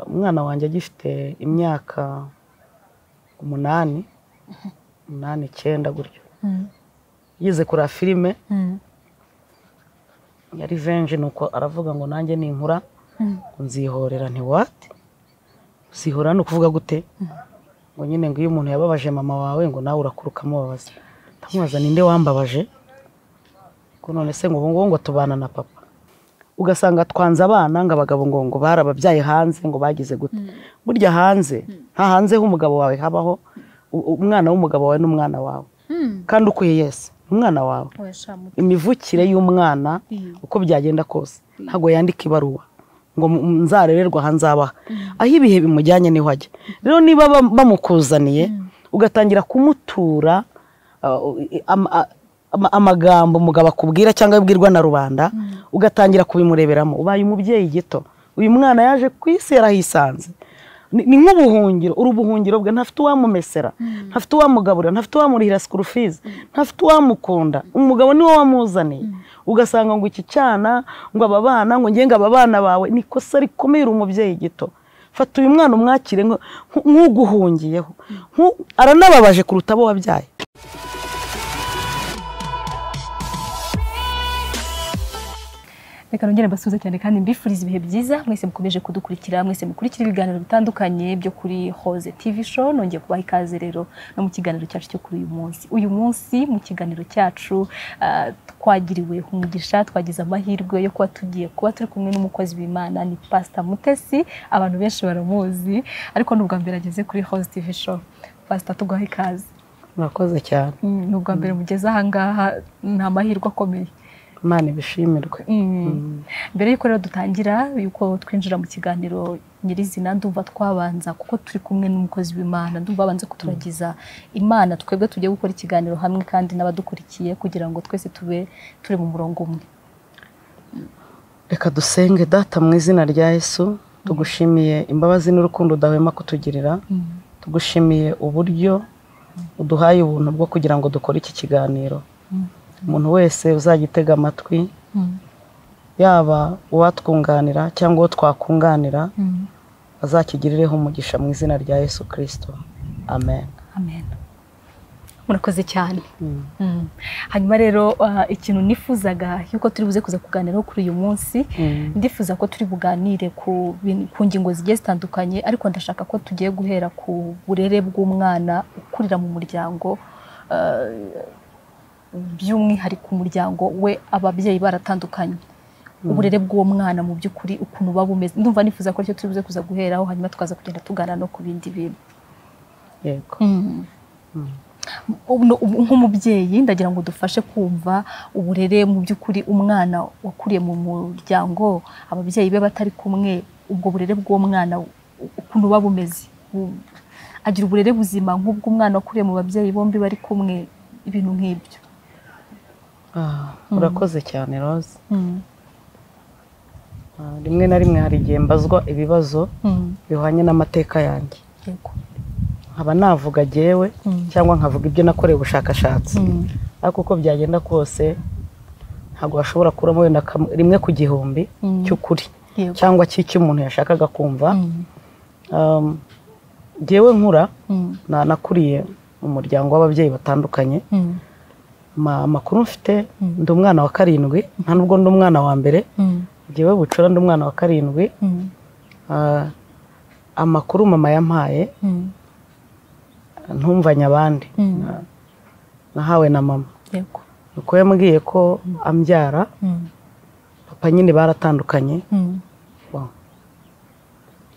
umwana wanjye agifite imyaka umunani umunani icyenda gutyo yize kureba filime ya rivenje nuko aravuga ngo nanjye ninkura ngo nzihorera ntiwate uzihorera ni ukuvuga gute ngo nyine ngo iyo umuntu yababaje mama wawe ngo nawe urakura ukamubabaza ndamubaza ninde wambabaje ko none se ngo ubu ngubu ngo tubana na papa ugasanga twanze abana ngo abagabo ngo ngo barababyaye hanze ngo bagize gute burya hanze nta hanze h'umugabo wawe habaho u- umwana w'umugabo wawe n'umwana wawe kandi ukuye yese umwana wawe imivukire y'umwana uko byagenda kose ntabwo yandika ibaruwa ngo mu- mu- nzarererwa aha nzabaha aho ibihe bimujyanye niho ajya rero niba bam- bamukuzaniye ugatangira kumutura uh, i- am- a- ama- amagambo umugabo akubwira cyangwa abwirwa na rubanda ugatangira kubimureberamo ubaye umubyeyi gito uyu mwana yaje ku isi yarahisanze ni ni nk'ubuhungiro uri ubuhungiro bwe ntafite uwamumesera ntafite uwamugaburira ntafite uwamurihira sikuru fizi ntafite uwamukunda umugabo niwe wamuzaniye ugasanga ngo iki cyana ngo aba bana ngo ngenga aba bana bawe ni ikosa rikumira umubyeyi gito fata uyu mwana umwakire nk- nk- nk'uguhungiyeho Nku- aranababaje kuruta abo wabyaye reka nongere mbasuhuze cyane kandi mbifuriza ibihe byiza mwese mukomeje kudukurikira mwese mukurikira ibiganiro bitandukanye byo kuri hoze tv show nongeye kubaha ikaze rero no mu kiganiro cyacu cyo kuri uyu munsi uyu munsi mu kiganiro cyacu ah, twagiriwe umugisha twagize amahirwe yo kuba tugiye kuba turi kumwe n'umukozi w'imana ni pasita mutesi abantu benshi baramuzi ariko ni ubwa mbere ageze kuri hoze tv show pasita tuguhaye ikaze murakoze cyane Mm, ni ubwa mbere mugeze ahangaha ni amahirwe akomeye imana ibishimirwe mbere y'uko rero dutangira y'uko twinjira mu kiganiro nyirizina ndumva twabanza kuko turi kumwe n'umukozi w'imana ndumva abanza kuturagiza imana twebwe tujye gukora ikiganiro hamwe kandi n'abadukurikiye kugira ngo twese tube turi mu murongo umwe reka dusenge data mu izina rya yesu tugushimiye imbabazi n'urukundo udahwema kutugirira tugushimiye uburyo uduhaye ubuntu bwo kugira ngo dukore iki kiganiro umuntu wese uzajya utega amatwi yaba uwatwunganira cyangwa uwo twakunganira azakigirireho umugisha mu izina rya yesu kirisito amen amen murakoze cyane Mm. hanyuma rero ah, ikintu nifuzaga y'uko turi buze kuza kuganiraho kuri uyu munsi Mm. ndifuza ko turi buganire ku bin- ku ngingo zigiye zitandukanye ariko ndashaka ko tugiye guhera ku burere bw'umwana ukurira mu muryango ah, by'umwihariko umuryango we ababyeyi baratandukanye uburere bw'uwo mwana mu by'ukuri ukuntu buba bumeze ndumva nifuza ko aricyo turi buze kuza guheraho hanyuma tukaza kugenda tugana no ku bindi bintu yego Ubu- ubu- nk'umubyeyi ndagira ngo dufashe kumva uburere mu by'ukuri umwana wakuriye mu muryango ababyeyi be batari kumwe ubwo burere bw'uwo mwana u- ukuntu buba bumeze Bu- agira uburere buzima nk'ubw'umwana wakuriye mu babyeyi bombi bari kumwe ibintu nk'ibyo Ah, urakoze cyane rose Ah, rimwe na rimwe hari igihe mbazwa ibibazo Mm. bihwanye n'amateka yanjye Yego. nkaba navuga jyewe Mm. cyangwa nkavuga ibyo nakorewe ubushakashatsi ariko uko byagenda kose ntabwo washobora kuramo wenda kam- rimwe ku gihumbi Mm. cy'ukuri Yego. cyangwa cy'icyo umuntu yashakaga kumva Mm. Um, jyewe nkura Mm. na- nakuriye mu muryango w'ababyeyi batandukanye Mm. Ma- amakuru mfite Mm. ndi umwana wa karindwi nta nubwo ndi umwana wa mbere Mm. jyewe bucura ndi umwana wa karindwi Mm. Ah, amakuru mama yampaye Mm. ntumvanye abandi Mm. nahawe na mama Yego. nuko yambwiye ko ambyara Mm. papa nyine baratandukanye Mm. Wow.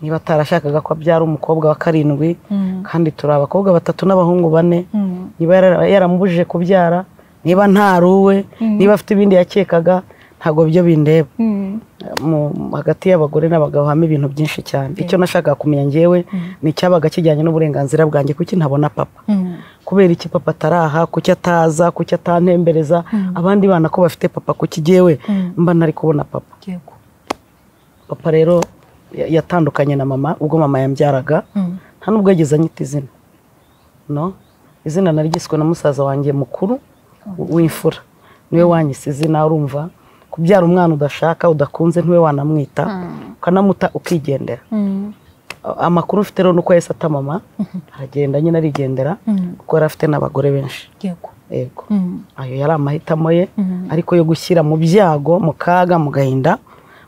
niba atarashakaga ko abyara umukobwa wa karindwi Mm. kandi turi abakobwa batatu n'abahungu bane Mm. niba yara- yaramubujije kubyara niba ntaruwe niba afite ibindi yakekaga ntabwo byo bindeba Mm. mu hagati y'abagore n'abagabo habamo ibintu byinshi cyane icyo nashakaga kumenya ngewe ni icyabaga kijyanye n'uburenganzira bwanjye kuki ntabona papa Mm. kubera iki papa ataraha kuki ataza kuki atantembereza abandi bana ko bafite papa kuki jyewe Mm. mba ntari kubona papa Yego. papa rero ya- yatandukanye na mama ubwo mama yambyaraga Mm. nta nubwo yigeze anyita izina no izina nari ryiswe na musaza wanjye mukuru w- w'imfura niwe wanyise izina urumva kubyara umwana udashaka udakunze ntiwe wanamwita ukanamuta ukigendera amakuru mfite rero ni uko yahise ata mama aragenda nyine arigendera kuko yari afite n'abagore benshi yego yego Mm. ayo yari amahitamo ye Mhm. ariko yo gushyira mu byago mu kaga mu gahinda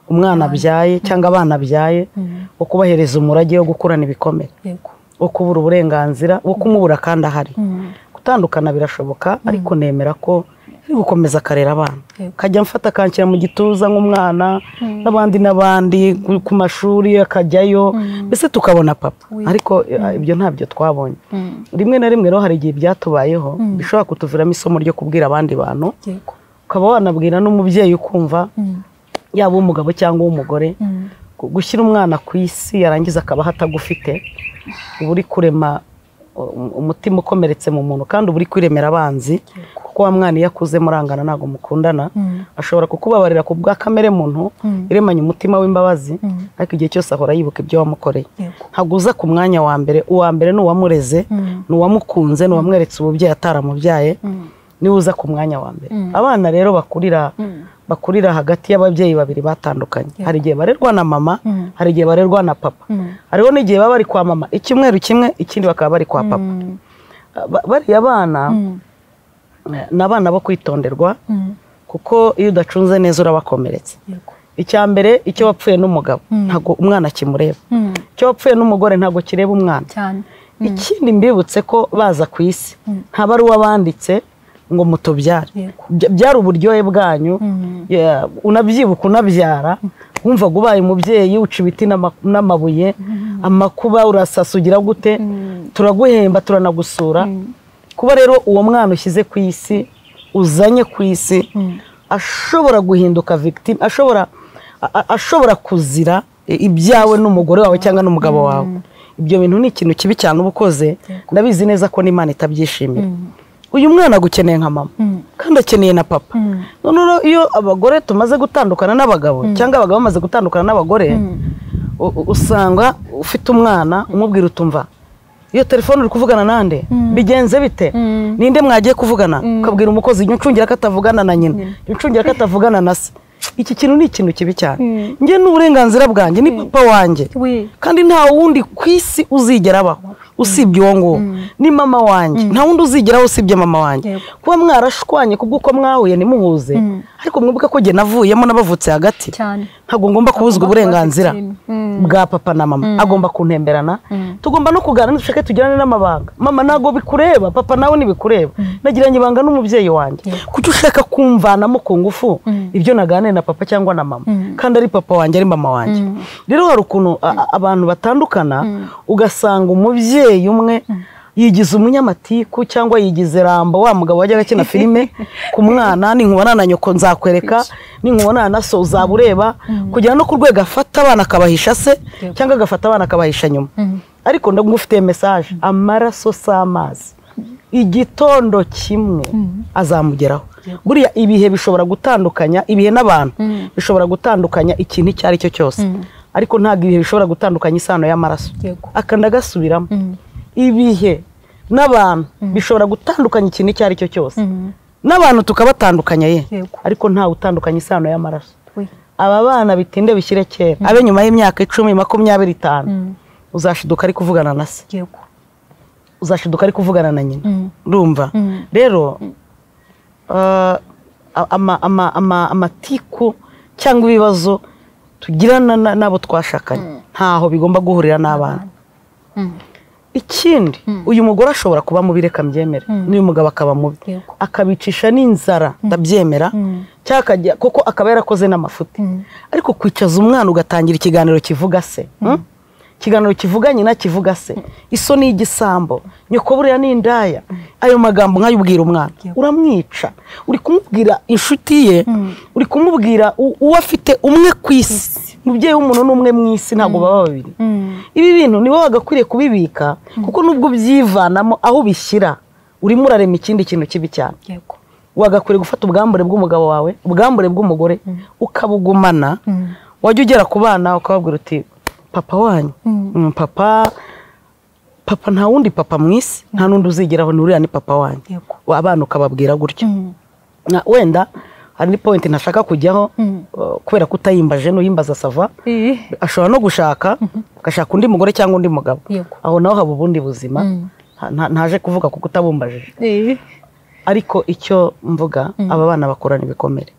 umwana abyaye cyangwa abana abyaye Mm. wo kubahereza umurage wo gukurana ibikomere yego wo kubura uburenganzira wo kumubura kandi ahari Mm. gutandukana birashoboka ariko nemera ko ari gukomeza akarera abana Yego. akajya amfata akanshyira mu gituza nk'umwana n'abandi n'abandi ku- ku mashuri akajyayo mbese tukabona papa ariko eh, ibyo ntabyo twabonye Mm. rimwe na rimwe rero hari igihe byatubayeho bishobora kutuviramo isomo ryo kubwira abandi bantu yego ukaba wanabwira n'umubyeyi ukumva Mm. yaba uw'umugabo cyangwa uw'umugore Mm. gu- gushyira umwana ku isi yarangiza akabaho atagufite uba uri kurema um- umutima ukomeretse mu muntu kandi uba uri kwiremera abanzi kuko wa mwana iyo akuze murangana ntabwo mukundana Mm. ashobora kukubabarira ku bwa kamere muntu Mm. iremanye umutima w'imbabazi Mm. ariko igihe cyose ahora yibuka ibyo wamukoreye yego ntabwo uza ku mwanya wa mbere uwa mbere ni uwamureze Mm. ni uwamukunze ni uwamweretse ububyeyi ataramubyaye Mm. niwe uza ku mwanya wa mbere abana rero bakurira Mm. bakurira hagati y'ababyeyi babiri batandukanye hari igihe barerwa na mama Mm. hari igihe barerwa na papa Mm. hariho n'igihe baba bari kwa mama icyumweru kimwe ikindi bakaba bari kwa papa Mm. Ba- bariya bana Mm. eh, ni abana bo kwitonderwa Mm. kuko iyo udacuze neza urabakomeretsa yego icya mbere icyo wapfuye n'umugabo ntabwo umwana kimureba Mm. icyo wapfuye n'umugore ntabwo kireba umwana cyane ikindi mbibutse ko baza ku isi ntaba ari uwabanditse ngo mutubyare Yego. Bya- byari uburyohe bwanyu Mm. Yeah, unabyibuka unabyara wumvaga ubaye umubyeyi uca ibiti n'ama- n'amabuye amakuba urasasa ugira gute turaguhemba turanagusura kuba rero uwo mwana ushyize ku isi uzanye ku isi ashobora guhinduka victime ashobora a- a- ashobora kuzira i- ibyawe n'umugore wawe cyangwa n'umugabo wawe ibyo bintu ni ikintu kibi cyane uba ukoze ndabizi neza ko n'imana itabyishimira uyu mwana agukeneye nka mama kandi akeneye na papa noneho iyo abagore tumaze gutandukana n'abagabo cyangwa abagabo bamaze gutandukana n'abagore u- u- usanga ufite umwana umubwira utumva iyo telefone uri kuvugana nande bigenze bite ninde mwagiye kuvugana ukabwira umukozi jya uncungira ko atavugana na nyina jya uncungira ko atavugana na se iki kintu ni ikintu kibi cyane njye ni uburenganzira bwanjye ni papa wanjye we kandi nta wundi ku isi uzigera abaho usibye uwo nguwo ni mama wanjye nta wundi uzigeraho usibye mama wanjye Yego. kuba mwarashwanye kubw'uko mwahuye ntimuhuze ariko mwibuke ko jye navuyemo n'abavutse hagati cyane ntabwo ngomba kubuzwa kuba uburenganzira victime. bwa papa na mama agomba kuntemberana tugomba no kuganira dushake tugirane n'amabanga mama ntabwo bikureba papa nawe ntibikureba nagiranye ibanga n'umubyeyi wanjye kuki ushaka kumvanamo ku ngufu ibyo naganiriye na papa cyangwa na mama kandi ari papa wanjye ari mama wanjye rero hari ukuntu a- a- abantu batandukana ugasanga umubyeyi umwe yigize umunyamatiku cyangwa yigize rambo wa mugabo wajyaga akina filime ku mwana ninkubonana na nyoko nzakwereka ninkubonana na so uzaba ureba kugera no ku rwego afata abana akabahisha se cyangwa agafata abana akabahisha nyuma ariko ndagufitiye mesaje amaraso si amazi igitondo kimwe azamugeraho buriya ibihe bishobora gutandukanya ibihe n'abantu bishobora gutandukanya ikintu icyo ari cyo cyose ariko ntabwo ibihe bishobora gutandukanya isano y'amaraso Yego. akanda agasubiramo ibihe n'abantu bishobora gutandukanya ikintu icyo ari cyo cyose n'abantu tukabatandukanya ye Yego. ariko ntawe utandukanya isano y'amaraso we aba bana bitinde bishyire kera abe nyuma y'imyaka icumi makumyabiri itanu uzashiduka ari kuvugana na se yego uzashiduka ari kuvugana na nyina Mm. urumva Mm. rero ah, ama- ama- ama- amatiku cyangwa ibibazo tugirana na- n'abo twashakanye ntaho bigomba guhurira n'abana Mm. ikindi uyu mugore ashobora kuba mubi reka mbyemere n'uyu mugabo akaba mubi Yego. akabicisha n'inzara ndabyemera cyangwa akajya kuko akaba yarakoze n'amafuti ariko kwicaza umwana ugatangira ikiganiro kivuga se mm? ikiganiro kivuga nyina kivuga se isoni y'igisambo nyoko buriya ni indaya ayo magambo nkayubwira umwana uramwica uri kumubwira inshuti ye uri kumubwira u- uwo afite umwe ku isi umubyeyi w'umuntu ni umwe mu isi ntabwo baba babiri ibi bintu nibo bagakwiriye kubibika kuko nubwo ubyivanamo aho ubishyira urimo urarema ikindi kintu kibi cyane yego wagakwiriye gufata ubwambure bw'umugabo wawe ubwambure bw'umugore ukabugumana wajya ugera ku bana ukababwira uti papa wanyu Mm, papa papa nta wundi papa mu isi nta n'undi uzigeraho ni uriya ni papa wanyu Yego. abana ukababwira gutyo Mm. Na- wenda hari ni point ntashaka kujyaho uh, kubera ko utayimbaje n'uyimbaza sava Eh, ashobora no gushaka agashaka undi mugore cyangwa undi mugabo Yego. aho naho haba ubundi buzima Mm. Nta- nta- ntaje kuvuga kuko utabumbajije eh, ariko icyo mvuga aba bana bakurana ibikomere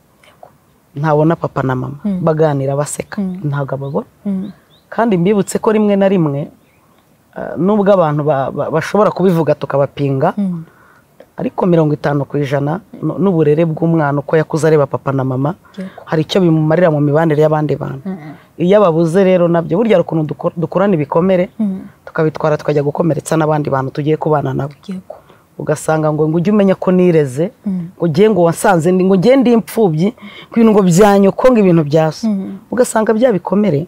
ntabona papa na mama baganira baseka ntabwo ababona mm, kandi mbibutse ko rimwe na rimwe ah, nubwo abantu ba- ba- bashobora kubivuga tukabapinga mm. ariko mirongo itanu ku ijana nu- n'uburere bw'umwana uko yakuze areba papa na mama Yego. hari icyo bimumarira mu mibanire y'abandi bantu Mm, iyo ababuze rero nabyo burya hari ukuntu duko- dukurana ibikomere mm. tukabitwara tukajya gukomeretsa n'abandi bantu tugiye kubana nabo Yego. ugasanga ngo ngo ujye umenya ko nireze Mm. ngo ugiye ngo wasanze ndi- ngo ugiye ndi imfubyi ku bintu ngo byanyoko ngo ibintu byasa Mm. ugasanga bya bikomere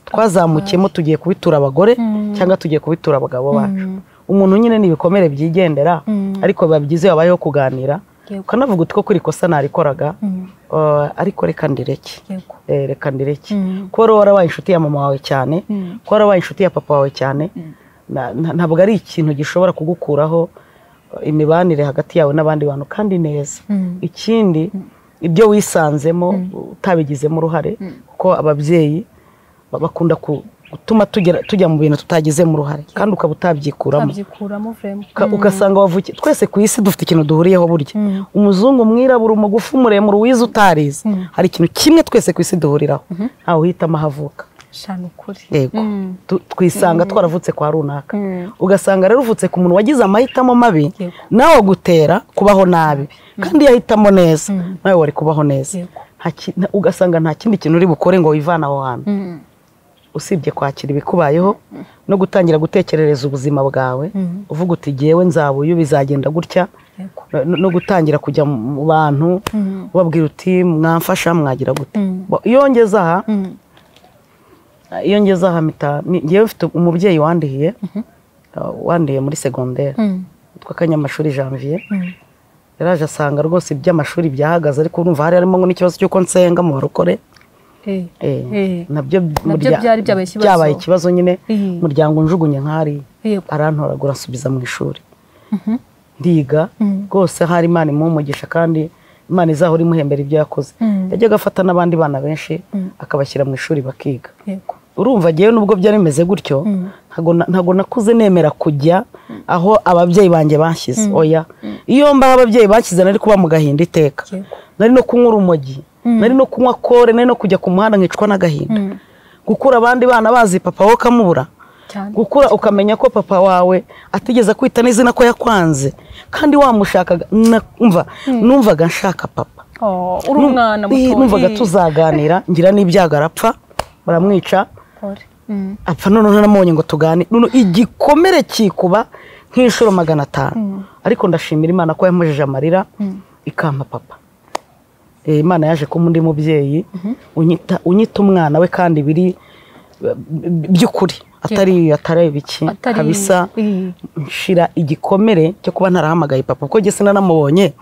twazamukiyemo tugiye kubitura abagore Mm. cyangwa tugiye kubitura abagabo bacu Mm. umuntu nyine ni ibikomere byigendera Mm. ariko biba byiza iyo habayeho kuganira Yego. ukanavuga uti ko kuri kosa narikoraga Mm. Uh, ariko reka ndireke Yego. Eh, reka ndireke Mm. kuba wari warabaye inshuti ya mama wawe cyane Mm. kuba warabaye inshuti ya papa wawe cyane na- na- ntabwo ari ikintu gishobora kugukuraho uh, imibanire hagati yawe n'abandi bantu kandi neza Mm. ikindi ibyo wisanzemo utabigizemo uruhare kuko ababyeyi ba- bakunda ku- gutuma tugera- tujya mu bintu tutagizemo uruhare kandi ukaba utabyikuramo Abyikuramo vuremo. Uka- ugasanga wavukiye twese ku isi dufite ikintu duhuriyeho burya Mm. umuzungu umwirabura umugufi umuremure uwize utarize Mm. hari ikintu kimwe twese ku isi duhuriraho ntawe uhitamo aho avuka Shana ukuri. yego Mm. Tu- twisanga twaravutse kwa runaka Mm. ugasanga rero uvutse ku muntu wagize amahitamo mabi Yego. nawe agutera kubaho nabi kandi iyo ahitamo neza Mm. nawe wari kubaho neza Yego. Nta ki- nta- ugasanga nta kindi kintu uri bukore ngo wivane aho hantu Mm. usibye kwakira ibikubayeho no gutangira gutekerereza ubuzima bwawe Mm. uvuga uti jyewe nzaba uyu bizagenda gutya Yego. no no gutangira kujya mu bantu Mm. ubabwira uti mwamfasha mwagira gute Mm. Bo- iyo ngeze aha Mm. iyo ngeze aha mpita ni- njyewe mfite umubyeyi wandihiye uh, wandihiye muri segonderi Mm. witwa kanyamashuri janvier Mm. yaraje asanga rwose iby'amashuri byahagaze ariko urumva hari harimo ngo n'ikibazo cy'uko nsenga mu barokore Eh. Eh, Eh. nabyo Nabyo murya- byari byabaye ikibazo. byabaye ikibazo nyine Eh. umuryango unjugunye nk'ari Yego. arantoragura ansubiza mu ishuri Mhm. ndiga Mm. rwose hari imana imuha umugisha kandi imana izahora imuhembera ibyo yakoze Mm. yajyaga afata n'abandi bana benshi akabashyira mu ishuri bakiga Yego. urumva agiyeyo nubwo byari bimeze gutyo ntago na- ntago nakuze nemera kujya aho ababyeyi banjye bashyize oya iyo mbaho ababyeyi bashyize nari kuba mu gahinda iteka Yego. nari no kunywa urumogi nari no kunywa kore nari no kujya ku muhanda nkicwa n'agahinda Mm. gukura abandi bana bazi papa wowe ukamubura Cyane. gukura ukamenya ko papa wawe atigeze akwita n'izina ko yakwanze kandi wamushakaga na- umva numvaga nshaka papa Oh, uri umwana Num- muto. numvaga Eh. tuzaganira ngira n'ibyago arapfa baramwica Pole. Mm. apfa none ntaramubonye ngo tugane None igikomere kikuba nk'inshuro magana atanu ariko ndashimira imana ko yamujije amarira ikampa papa Eh, imana yaje kuba undi mubyeyi unyita unyita umwana we kandi biri b- b- by'ukuri atari atari biki Atari- kabisa Eh. nshira igikomere cyo kuba ntarahamagaye papa kuko jye sinanamubonye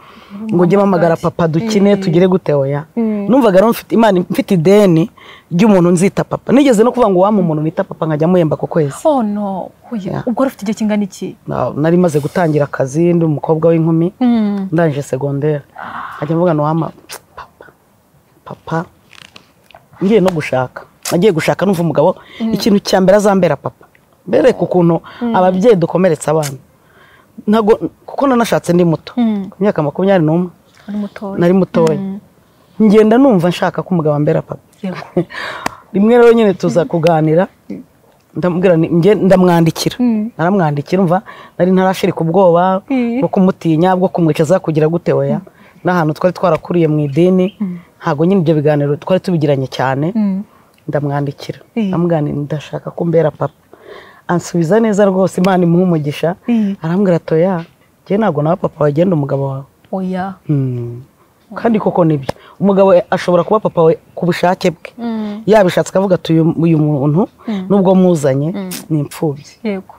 ngo ujye mpamagara papa dukine tugire gute oya numvaga rero mfite imana mfite ideni ry'umuntu nzita papa nigeze no kuvuga ngo wampa umuntu nita papa nkajya muhemba ku kwezi Oh no. Oya. Yeah. Ubwo wari ufite igihe kingana iki? Na- nari maze gutangira akazi ndi umukobwa w'inkumi Mm. ndangije segonderi nkajya mvuga ngo wampa papa papa ngiye no gushaka nagiye gushaka numva umugabo ikintu cya mbere azambera papa mbereka ukuntu ababyeyi dukomeretsa abana ntago kuko nanashatse ndi muto Mm. ku myaka makumyabiri n'umwe Uri mutoya. nari mutoya ngenda numva nshaka ko umugabo ambera papa Yego. rimwe rero nyine tuza kuganira ndamubwira nti, njye ndamwandikira naramwandikira umva nari ntarashirika ubwoba Mm. bwo kumutinya bwo kumwicaza kugira gute weya n'ahantu twari twarakuriye mu idini ntabwo nyine ibyo biganiro twari tubigiranye cyane Mm. ndamwandikira Mm. ndamwandikira ndashaka ko mbera papa ansubiza neza rwose imana imuha umugisha Mm. arambwira atoya njye ntabwo nawe papa wagenda umugabo wawe Oya. Hmm. kandi koko nibyo umugabo ashobora kuba papa we ku bushake bwe Mm. yabishatse akavuga ati uyu uyu muntu nubwo muzanye ni imfubyi Yego.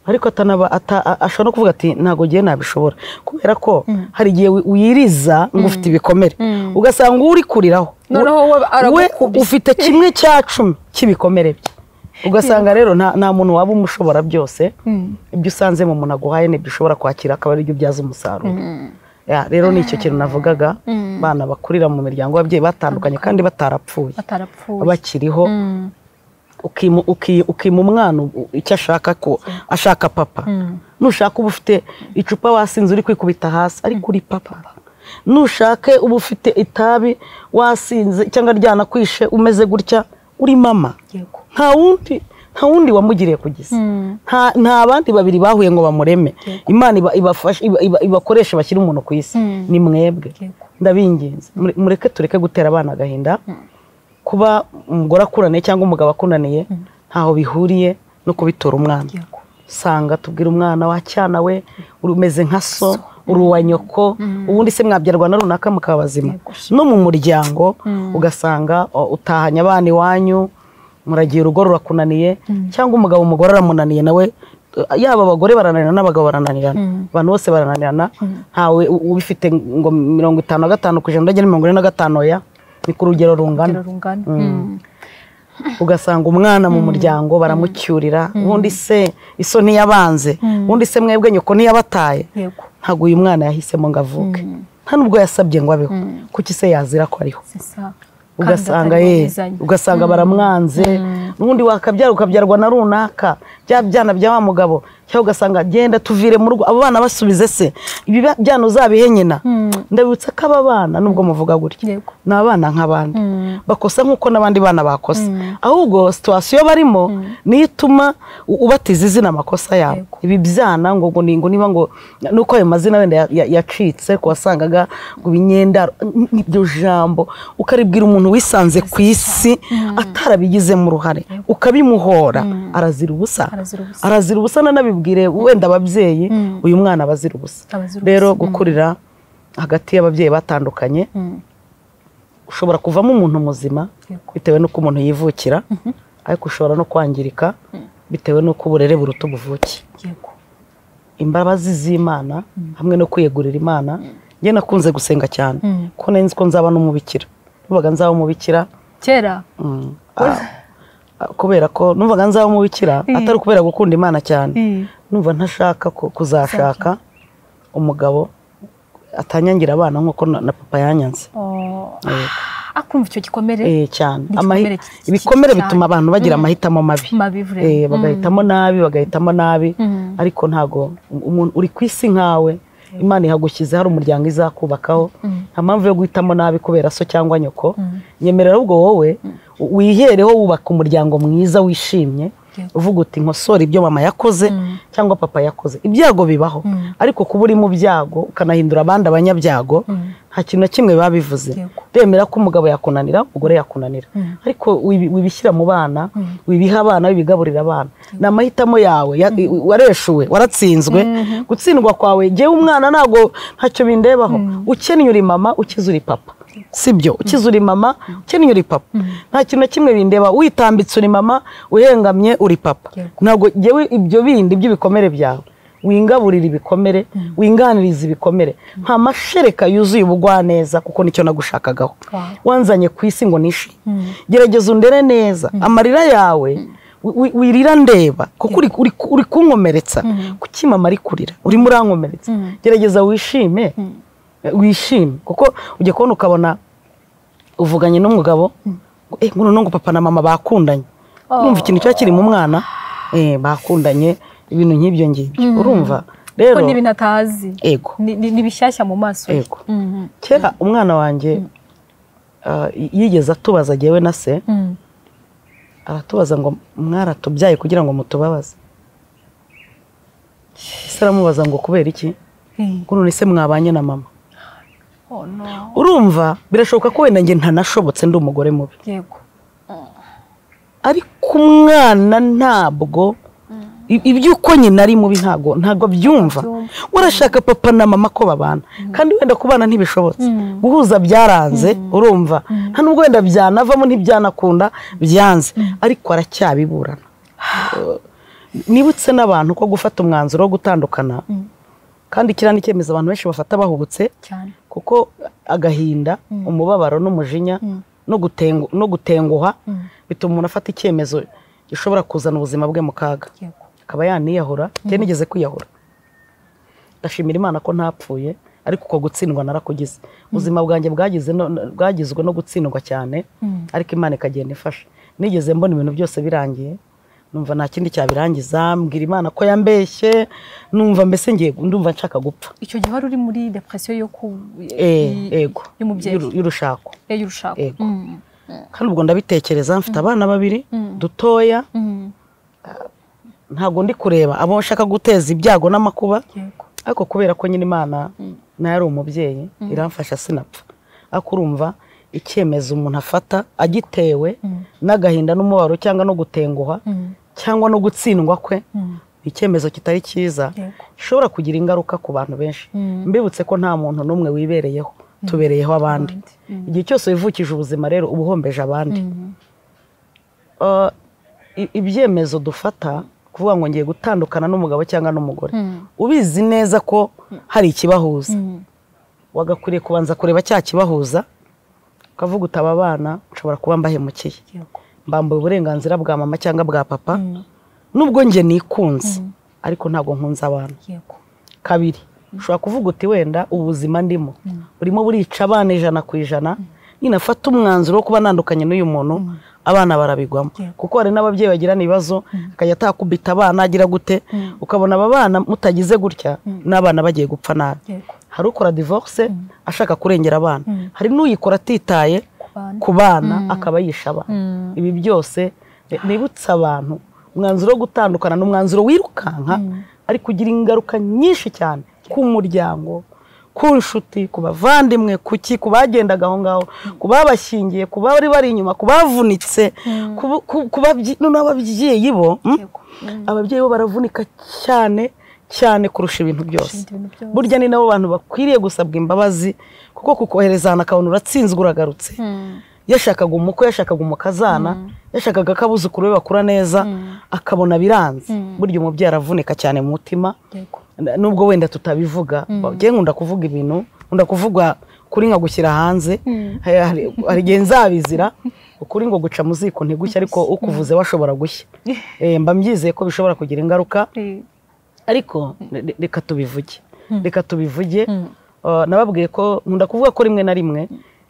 ariko atanaba ata- a- ashobora no kuvuga ati ntabwo ngiye nabishobora kubera ko hari igihe wi- wiriza ngo ufite ibikomere ugasanga uri kuriraho Noneho we we aragukubye. ufite kimwe cya cumi cy'ibikomere bye ugasanga rero nta nta muntu waba umushobora byose Mm. ibyo usanze mu muntu aguhaye nibyo ushobora kwakira akaba aribyo ubyaza umusaruro Ya, rero ni icyo kintu navugaga bana bakurira mu miryango y'ababyeyi batandukanye kandi batarapfuye batarapfuye bakiriho Mm, ukima uki- ukima umwana u- icyo ashaka ko ashaka papa mm, nushaka uba ufite icupa wasinze uri kwikubita hasi ariko uri papa nushake uba ufite itabi wasinze cyangwa ryanakwishe umeze gutya uri mama yego nta wundi nta wundi wamugiriye kugeza Mm, nta nta bandi babiri bahuye ngo bamureme imana iba- ibafashe- iba- iba- ibakoreshe bashyire umuntu ku isi Mm. ni mwebwe yego ndabinginze Mure- mureke tureke gutera abana agahinda kuba umugore akunaniye cyangwa umugabo akunaniye ntaho bihuriye no kubitora umwana yego usanga tubwira umwana wacyana we umeze nka so uri uwa nyoko ubundi se mwabyarwa na runaka mukaba bazima Yego. no mu muryango Mm. ugasanga o, utahanye abana iwanyu muragiye urugo rurakunaniye cyangwa umugabo umugore aramunaniye nawe eh, yaba abagore barananirana n'abagabo barananirana Mm. abantu bose barananirana ntawe u- ubifite ngo mirongo itanu na gatanu ku ijana uragera mirongo ine na gatanu ya ni ku rugero rungana urugero rungana Mm, ugasanga umwana mu muryango baramucyurira ubundi se iso ntiyabanze ubundi se mwebwe nyoko ntiyabataye yego ntabwo uyu mwana yahisemo ngo avuke nta nubwo yasabye ngo abeho kuki se yazira ko ariho c'est ça. Kandi ugasanga atari ye bumvizanye. ugasanga baramwanze n'ubundi wakabyara ukabyarwa na runaka bya byana bya wa mugabo cyangwa ugasanga genda tuvire mu rugo abo bana basubize se ibi ba- byana uzabihe nyina ndabibutsa ko aba bana nubwo muvuga gutya Yego. ni abana nk'abandi Mm, bakosa nk'uko n'abandi bana bakosa ahubwo situwasiyo barimo niyo ituma u- ubatiza izina amakosa yabo Yego. ibi byana ngo ngo ni- ngo niba ngo nuko ayo mazina wenda ya- ya- yacitse ku wasangaga ngo ibinyendaro n- n'iryo jambo ukaribwira umuntu wisanze ku isi atarabigizemo uruhare ukabimuhora arazira ubusa Arazira ubusa. arazira ubusa nanabibwire wenda ababyeyi uyu mwana aba azira ubusa Abazira ubusa. rero gukurira hagati y'ababyeyi batandukanye mm, ushobora kuvamo umuntu muzima yego bitewe n'uko umuntu yivukira ariko ushobora no kwangirika bitewe n'uko uburere buruta ubuvuke yego imbabazi z'imana hamwe no kwiyegurira imana njye nakunze gusenga cyane Mm. ko nari nzi ko nzaba n'umubikira numvaga nzaba umubikira kera mm, ah, ah, kubera ko numvaga nzaba umubikira atari ukubera gukunda imana cyane Mm. numva ntashaka ku- kuzashaka umugabo atanyangira abana nk'uko na na papa yanyanze Oh, ah, akumva icyo gikomere Eh, cyane Ni Amahi- igikomere ki- ki- ibikomere cyane. bituma abantu bagira amahitamo mabi mabi vure Eh, bagahitamo nabi bagahitamo nabi Mm. ariko ntago um- umuntu uri ku isi nkawe imana ihagushyize hari umuryango izakubakaho nta mpamvu yo guhitamo nabi kubera so cyangwa nyoko nyemerera ahubwo wowe u- wihereho wubaka umuryango mwiza wishimye Yego. uvuga uti nkosora ibyo mama yakoze cyangwa papa yakoze ibyago bibaho ariko kuba uri mu byago ukanahindura abandi abanyabyago nta kintu na kimwe biba bivuze Yego. bemera ko umugabo yakunanira umugore yakunanira ariko wibi- wibishyira mu bana wibiha abana wibigaburira abana ni amahitamo yawe ya- wareshuwe waratsinzwe gutsindwa kwawe jyewe umwana ntabwo ntacyo bindebaho ukennye uri mama ukize uri papa sibyo ukize uri mama ukennye uri papa nta kintu na kimwe bindeba witambitse uri mama uhengamye uri papa Yego. ntabwo jyewe ibyo bindi by'ibikomere byawe wingaburira ibikomere winganiriza ibikomere nta mashereka yuzuye ubugwaneza kuko nicyo nagushakagaho Wow. wanzanye ku isi ngo nishi gerageza undere neza amarira yawe wi- wi- wirira ndeba kuko uri- uri uri kunkomeretsa kuki mama ari kurira urimo urankomeretsa gerageza wishime wishime kuko ujya kubona ukabona uvuganye n'umugabo ngo, eh ngo noneho ngo papa na mama bakundanye urumva ikintu kiba kiri mu mwana eh, bakundanye ibintu nk'ibyo ngibyo urumva rero ko n'ibintu atazi ego Ni- ni ni bishyashya mu maso ye Yego. Mm, kera umwana wanjye ah, y- yigeze atubaza jyewe na se mm, aratubaza ngo mwaratubyaye kugira ngo mutubabaze ese aramubaza ngo kubera iki mm. ngo none se mwabanye na mama Oh, no. urumva birashoboka ko wenda njye ntanashobotse ndi umugore mubi yego ariko umwana ntabwo i- iby'uko nyina ari mubi ntabwo ntabwo byumva urashaka papa na mama ko babana kandi wenda kubana ntibishobotse guhuza byaranze urumva nta nubwo wenda byanavamo ntibyanakunda byanze ariko aracyabiburana Eh, nibutse n'abantu ko gufata umwanzuro wo gutandukana kandi kiriya ni icyemezo abantu benshi bafata bahubutse cyane kuko agahinda umubabaro n'umujinya no gutengu- no gutenguha bituma umuntu afata icyemezo gishobora kuzana ubuzima bwe mu kaga yego akaba yaniyahura njye nigeze kwiyahura ndashimira imana ko ntapfuye ariko uko gutsindwa narakugize ubuzima bwanjye bwagize no- no- bwagizwe no gutsindwa cyane ariko imana ikagenda ifasha nigeze mbona ibintu byose birangiye numva nta kindi cyabirangiza mbwira imana ko yambeshye numva mbese ngiye ndumva nshaka gupfa icyo gihe wari uri muri depression yo ku Eh, yego y'umubyeyi Y'uru- y'urushako Eh, y'urushako Yego. Mm. kandi ubwo ndabitekereza mfite abana babiri dutoya Mm. ntabwo ndi kureba abo nshaka guteza ibyago n'amakuba Yego. ariko kubera ko nyine imana nayo ari umubyeyi iramfasha sinapfa ariko urumva icyemezo umuntu afata agitewe n'agahinda n'umubabaro cyangwa no gutenguha Mm. cyangwa no gutsindwa kwe Mm. ni icyemezo kitari cyiza Yego. gishobora kugira ingaruka ku bantu benshi mbibutse ko nta muntu n'umwe wibereyeho tubereyeho abandi igihe cyose wivukije ubuzima rero uba uhombeje abandi Uh, i- ibyemezo dufata kuvuga ngo ngiye gutandukana n'umugabo cyangwa n'umugore ubizi neza ko hari ikibahuza wagakwiriye kubanza kureba cya kibahuza ukavuga uti aba bana nshobora kuba mbahemukiye Yego. mbambuye uburenganzira bwa mama cyangwa bwa papa nubwo njye nikunze ariko ntabwo nkunze abana Yego. kabiri ushobora kuvuga uti wenda ubuzima ndimo urimo burica abana ijana ku ijana ninafata umwanzuro wo kuba nandukanye n'uyu muntu abana barabigwamo Yego. kuko hari n'ababyeyi bagirana ibibazo akajya atakubita abana agira gute ukabona aba bana mutagize gutya n'abana bagiye gupfa nabi Yego. hari ukora divorce ashaka kurengera abana Mm. hari n'uyikora atitaye bana. ku bana akaba yisha abana Mm. ibi byose eh, nibutsa abantu umwanzuro wo gutandukana ni umwanzuro wirukanka ariko ugira ingaruka nyinshi cyane ku muryango ku nshuti ku bavandimwe ku ki ku bagendaga aho ngaho ku babashyingiye ku bari bari inyuma ku bavunitse ku- ku- ku babyi- noneho ababyeyi bo mm, Yego. ababyeyi bo baravunika cyane cyane kurusha ibintu byose Kurusha ibintu byose. burya ni nabo bantu bakwiriye gusabwa imbabazi kuko kukohereza ahantu akabona uratsinzwe uragarutse Mm. yashakaga umukwe yashakaga umukazana yashakaga ko abuzukuru be bakura neza akabona biranze burya umubyeyi aravunika cyane mu mutima Yego. N- nubwo wenda tutabivuga njye nkunda kuvuga ibintu nkunda kuvuga kuri nka gushyira hanze Hari- hari- hari igihe nzabizira ukuri ngo guca mu ziko ntigushya ariko ukuvuze washobora gushya Eh, mba mbyizeye ko bishobora kugira ingaruka Eh, ariko re- re- reka tubivuge reka tubivuge Uh, nababwiye ko nkunda kuvuga ko rimwe na rimwe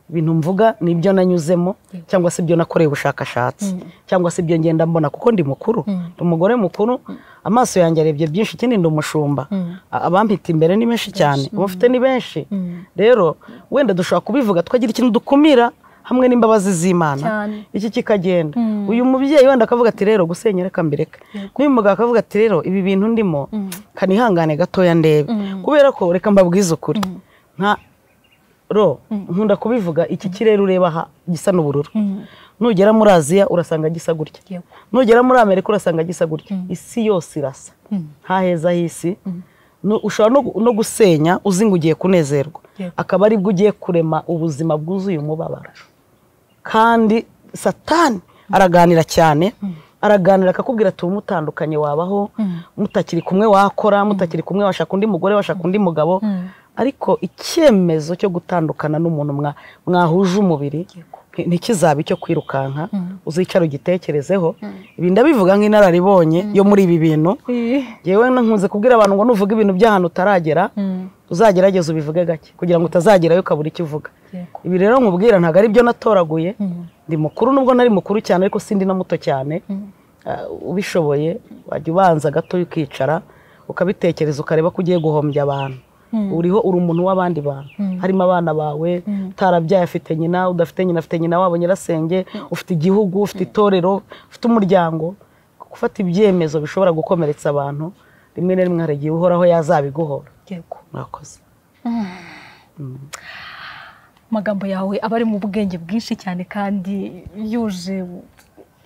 ibintu mvuga ni ibyo nanyuzemo cyangwa se ibyo nakoreye ubushakashatsi cyangwa se ibyo ngenda mbona kuko ndi mukuru ndi umugore mukuru amaso yanjye arebye byinshi ikindi ndi umushumba A- abampita imbere ni benshi cyane ubu mfite ni benshi rero wenda dushobora kubivuga twagira ikintu dukumira hamwe n'imbabazi z'imana Cyane. iki kikagenda uyu mubyeyi wenda akavuga ati rero gusenya reka mbireke n'uyu mugabo akavuga ati rero ibi bintu ndimo kanihangane gatoya ndebe kubera ko reka mbabwize ukuri nka ro nkunda kubivuga iki kirere ureba aha gisa n'ubururu nugera muri aziya urasanga gisa gutya Yego. nugera muri amerika urasanga gisa gutya isi yose irasa nta heza h'isi Nu- ushobora no gu- no gusenya uzi ngo ugiye kunezerwa Yego. akaba aribwo ugiye kurema ubuzima bwuzuye umubabaro kandi satani araganira cyane araganira akakubwira ati umutandukanye wabaho mutakiri kumwe wakora mutakiri kumwe washaka undi mugore washaka undi mugabo ariko icyemezo cyo gutandukana n'umuntu mwa- mwahuje umubiri nti- ntikizabe icyo kwirukanka uzicara ugitekerezeho ibi ndabivuga nk'inararibonye yo muri ibi bintu yewe nkunze kubwira abantu ngo nuvuga ibintu by'ahantu utaragera uzagerageza ubivuge gake kugira ngo utazagerayo ukabura icyo uvuga Yego. ibi rero nkubwira ntabwo ari byo natoraguye ndi mukuru nubwo nari mukuru cyane ariko sindi na muto cyane Ah, ubishoboye wajya ubanza gato ukicara ukabitekereza ukareba ko ugiye guhombya abantu uriho uri umuntu w'abandi bantu harimo abana bawe utarabyaye afite nyina udafite nyina afite nyina wabo nyirasenge ufite igihugu ufite itorero ufite umuryango gufata ibyemezo bishobora gukomeretsa abantu rimwe na rimwe hari igihe uhoraho yazabiguhora Yego. mwakoze amagambo yawe aba ari mu bwenge bwinshi cyane kandi yuje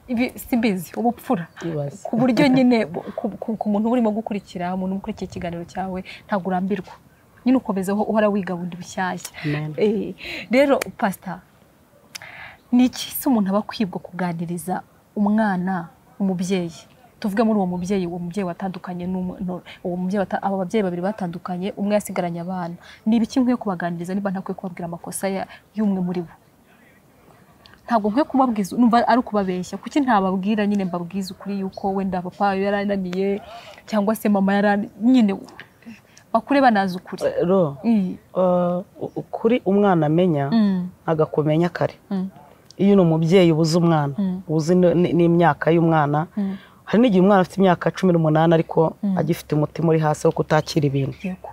ibi simbizi ubupfura Ibaze. ku buryo nyine bu- ku- ku- ku muntu uba urimo gukurikira umuntu ukurikiye ikiganiro cyawe ntabwo urambirwa nyine ukomezaho uhora wiga bundi bushyashya Amen. Eh, rero pasita ni iki se umuntu aba akwibwa kuganiriza umwana umubyeyi tuvuge muri uwo mubyeyi uwo mubyeyi watandukanye n'umwe- no- uwo mubyeyi wata- abo babyeyi babiri batandukanye umwe yasigaranye abana ni ibiki nkwiye kubaganiriza niba ntakwiye kubabwira amakosa ya- y'umwe muri bo ntabwo nkwiye kubabwiza numva ari ukubabeshya kuki ntababwira nyine mbabwiza ukuri yuko wenda papa yarananiye cyangwa se mama yarani nyine bakure banazi ukuri ro iyi eh, ukuri umwana amenya Mm, ntabwo akumenya kare mm, iyo uri umubyeyi ubuze umwana Mm. uzi n- n- n'imyaka y'umwana mm. hari n'igihe umwana afite imyaka cumi n'umunani ariko Mm. agifite umutima uri hasi wo kutakira ibintu Yego.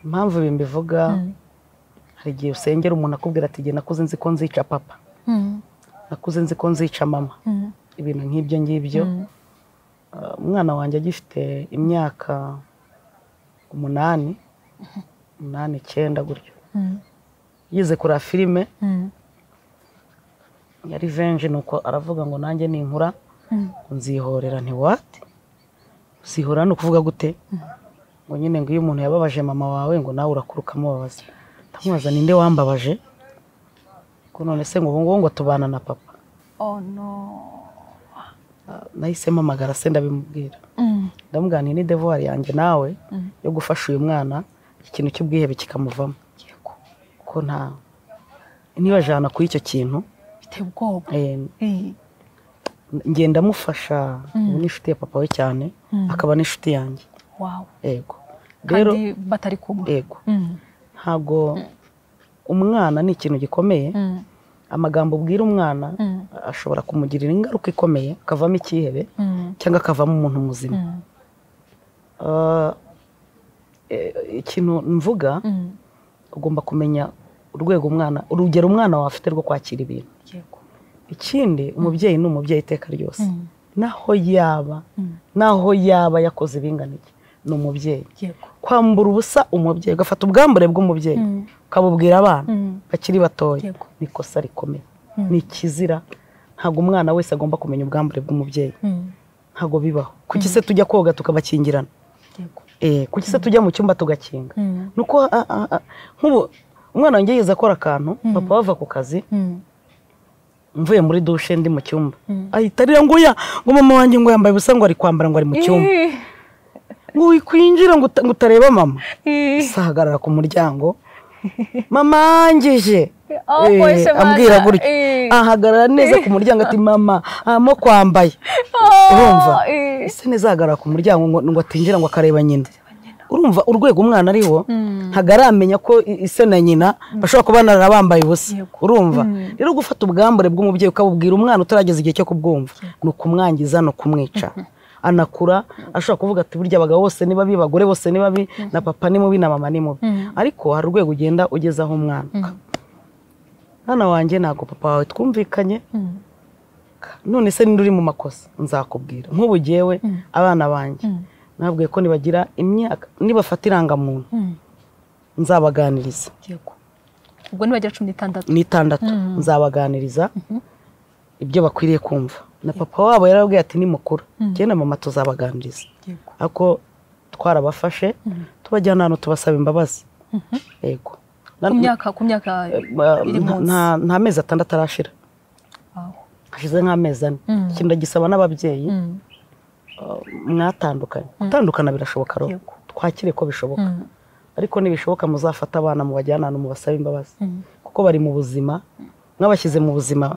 impamvu ibi mbivuga Mm, hari igihe usengera umuntu akubwira ati igihe nakuze nzi ko nzica papa mm, nakuze nzi ko nzica mama mm, ibintu nk'ibyo ngibyo mm, Uh, umwana wanjye agifite imyaka umunani umunani icyenda gutyo mm, yize kureba filime mm, ya revenge nuko aravuga ngo nanjye ninkura mm. ngo nzihorera ntiwate usihorera ni ukuvuga gute ngo nyine ngo iyo umuntu yababaje mama wawe ngo nawe urakuruka amubabaza ndamubaza ninde wambabaje ko none se ngo ubu ngubu ngo tubana na papa Oh no. Uh, nahise mpamagara se ndabimubwira Mm, ndamubwira ni devuwari yanjye nawe mm. yo gufasha uyu mwana ikintu cy'ubwihebe kikamuvamo Yego. ko nta nibajana kuri icyo kintu Biteye ubwoba. eh, Iyi. ngenda amufasha ubu ni inshuti ya papa we cyane Mm. akaba n'inshuti yanjye Wow. yego rero Kandi batari kumwe. yego Mm, ntabwo umwana ni ikintu gikomeye mm, amagambo ubwira umwana mm, ashobora kumugirira ingaruka ikomeye akavamo icyihebe mm, cyangwa akavamo umuntu muzima mm, Ah, eh, ikintu mvuga mm. ugomba kumenya urwego umwana urugero umwana wawe afite rwo kwakira ibintu Yego. ikindi umubyeyi ni umubyeyi iteka ryose Mm, naho yaba mm. naho yaba yakoze ibingana iki ni umubyeyi Yego. kwambura ubusa umubyeyi ugafata ubwambure bw'umubyeyi Mm, ukabubwira abana mm. bakiri batoya Yego. ni ikosa rikomeye Mm. ni ikizira ntabwo umwana wese agomba kumenya ubwambure bw'umubyeyi Mm. ntabwo bibaho kuki se tujya koga tukabakingirana Yego. Eh, kuki se tujya mu cyumba tugakinga Mm, nuko a- a- a- nk'ubu umwana wanjye yize akora akantu papa bava ku kazi mm, mvuye muri dushe ndi mu cyumba Mm. ahita arira ngo ya ngo mama wanjye ngo yambaye ubusa ngo ari kwambara ngo ari mu cyumba Ih, ngo wikwinjira ngo uta- ngo utareba mama ih. se ahagarara ku muryango mama ngije Oh, Eh, mwese baza. ambwira gutyo Eh. ahagarara neza ku muryango ati mama hamo kwambaye Oh, urumva eh. ese neza ahagarara ku muryango ngo ngo atinjira ngo akareba nyina urumva urwego umwana ariho ntabwo aramenya ko i- ise na nyina bashobora kuba banarara bambaye ubusa Yego. urumva rero gufata ubwambure bw'umubyeyi ukabubwira umwana utarageza igihe cyo kubwumva ni ukumwangiza ni ukumwica anakura ashobora kuvuga ati burya abagabo bose ni babi abagore bose ni babi na papa ni mubi na mama ni mubi ariko hari urwego ugenda ugezaho umwana mwana wanjye ntabwo papa wawe twumvikanye Mm, none se ninde uri mu makosa nzakubwira nk'ubu jyewe abana banjye Mm. nabwiye ko nibagira imyaka nibafata irangamuntu mm. nzabaganiriza Yego. Ubwo nibagira cumi n'itandatu. n'itandatu nzabaganiriza ibyo bakwiriye kumva na papa wabo yarababwiye ati ni mukuru njye na mama tuzabaganiriza Yego. ariko twarabafashe tubajyana ahantu tubasaba imbabazi yego Na- Ku myaka ku myaka ma- iri nta- munsi. nta- nta mezi atandatu arashira Wow. hashize nk'amezi ane Mm. ikintu ndagisaba n'ababyeyi Mm, uh, mwatandukanye gutandukana birashoboka roho Yego. twakire ko bishoboka mm, ariko nibishoboka muzafate abana mubajyane ahantu mubasabe imbabazi mm. kuko bari mu buzima mwabashyize mu buzima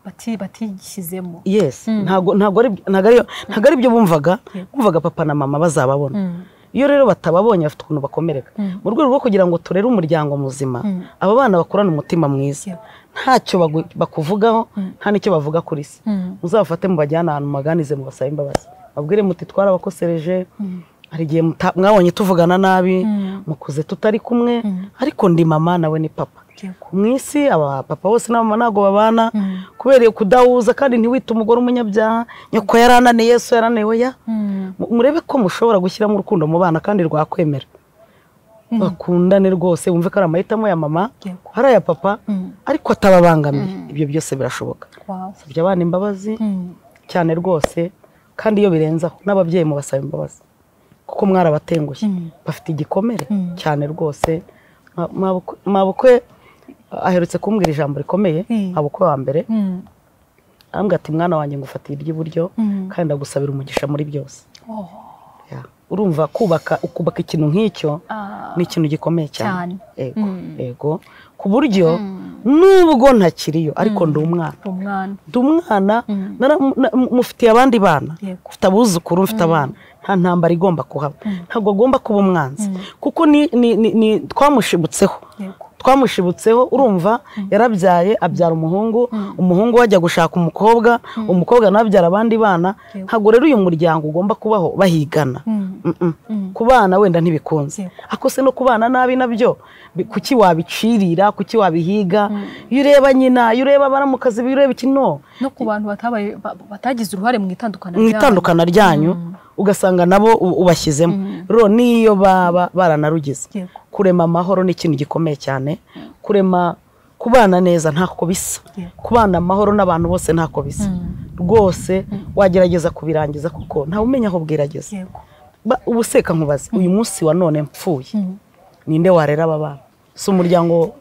Bati- batigishyizemo. yes ntago ntago ari ntago ari ntago ari byo bumvaga bumvaga papa na mama bazababona Mm, iyo rero batababonye bafite ukuntu bakomereka Mm. mu rwego rwo kugira ngo turere umuryango muzima aba bana bakurane umutima mwiza Yego. ntacyo bagu- bakuvugaho nta n'icyo bavuga kuri se mm, muzabafate mubajyane ahantu mubaganize mubasabe imbabazi babwire muti twarabakosereje hari igihe muta- mwabonye tuvugana nabi Mm. mukuze tutari kumwe ariko ndi mama nawe ni papa Yego. mu isi aba papa bose na mama ntabwo babana Mm. kubera kudahuza kandi ntiwite umugore umunyabyaha nyoko yarananiye yesu yaraniwe ya Mm, Mu- murebe ko mushobora gushyiramo urukundo mu bana kandi rwakwemera bakundane rwose wumve ko ari amahitamo ya mama Yego. ari aya papa Mm. ariko atababangamiye ibyo byose birashoboka Wow. sabye abana imbabazi Mm, cyane rwose kandi iyo birenzaho n'ababyeyi mubasaba imbabazi kuko mwarabatengushye Mm. bafite igikomere Mm. cyane rwose Ma- Mabukwe- mabukwe aherutse kumbwira ijambo rikomeye Mm. mabukwe wa mbere mm, arambwira ati mwana wanjye ngufatira iry'iburyo Mm. kandi ndagusabira umugisha muri byose Oh, Ya. urumva kubaka ukubaka ikintu nk'icyo ah, ni ikintu gikomeye cyane Cyane. yego yego ku buryo nubwo ntakiriyo ariko ndi umwana umwana ndi umwana nara- na- mufitiye abandi bana Yego. mfite abuzukuru mfite abana nta ntambara igomba kuhaba ntabwo agomba kuba umwanzi kuko ni- ni- ni- ni- twamushibutseho yego twamushibutseho urumva yarabyaye abyara umuhungu umuhungu we ajya gushaka umukobwa umukobwa nawe abyara abandi bana Yego. ntabwo rero uyu muryango ugomba kubaho bahigana Mm. Mm-mm. Mm. ku bana wenda ntibikunze Yego. ako se no ku bana nabi nabyo bi- kuki wabicirira kuki wabihiga iyo ureba nyina iyo ureba abaramukazi iyo ureba iki no no ku bantu batabaye ba- batagize uruhare mu itandukana mu ryabo. itandukana ryanyu ugasanga nabo u- ubashyizemo rero n'iyo baba baranarugize Yego. kurema amahoro ni ikintu gikomeye cyane kurema kubana neza ntako bisa Yego. kubana amahoro n'abantu bose ntako bisa rwose wagerageza kubirangiza kuko ntawe umenya aho bwerageza yego Ba- ubu seka nkubaze uyu munsi wa none mpfuye ninde warera aba bana si umuryango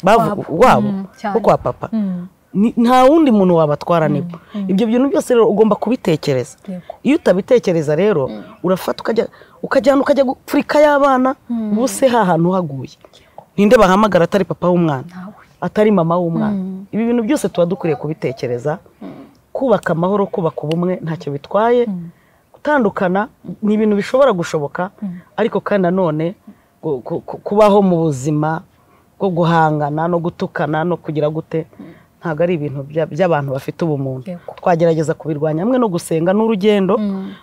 bavu- Wabo. wabo Mm, cyane. wo kwa papa Mm. Ni- nta wundi muntu wabatwara nibo ibyo bintu byose rero ugomba kubitekereza Yego. iyo utabitekereza rero urafata ukajya ukajyana ukajya gupfurika y'abana ubu se hahantu haguye ninde bahamagara atari papa w'umwana Ntawe. atari mama w'umwana ibi bintu byose tuba dukwiriye kubitekereza kubaka amahoro kubaka ubumwe ntacyo bitwaye gutandukana ni ibintu bishobora gushoboka ariko kandi nanone gu- ku- ku- kubaho mu buzima bwo guhangana no gutukana no kugira gute ntabwo ari ibintu bya- by'abantu bafite ubumuntu Yego. twagerageza kubirwanya hamwe no gusenga n'urugendo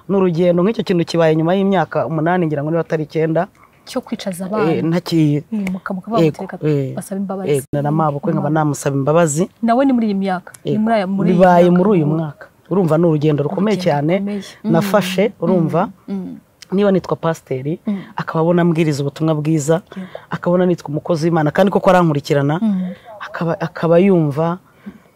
n'urugendo nk'icyo kintu kibaye nyuma y'imyaka umunani ngira ngo niba atari icyenda cyo kwicaza eh, abana ntakiye Eh, muka- muka Yego, bamutereka eh, basaba eh, imbabazi na mabukwe nkaba namusaba imbababizi nawe ni muri iyi myaka ni muri aya- muri iyi bibaye myaka. muri uyu mwaka urumva ni urugendo rukomeye Urugendo cyane rukomeye. nafashe urumva Mm. niba nitwa pasiteri akaba abona ambwiriza ubutumwa bwiza Yego. akabona nitwa umukozi w'imana kandi koko arankurikirana akaba, akaba yumva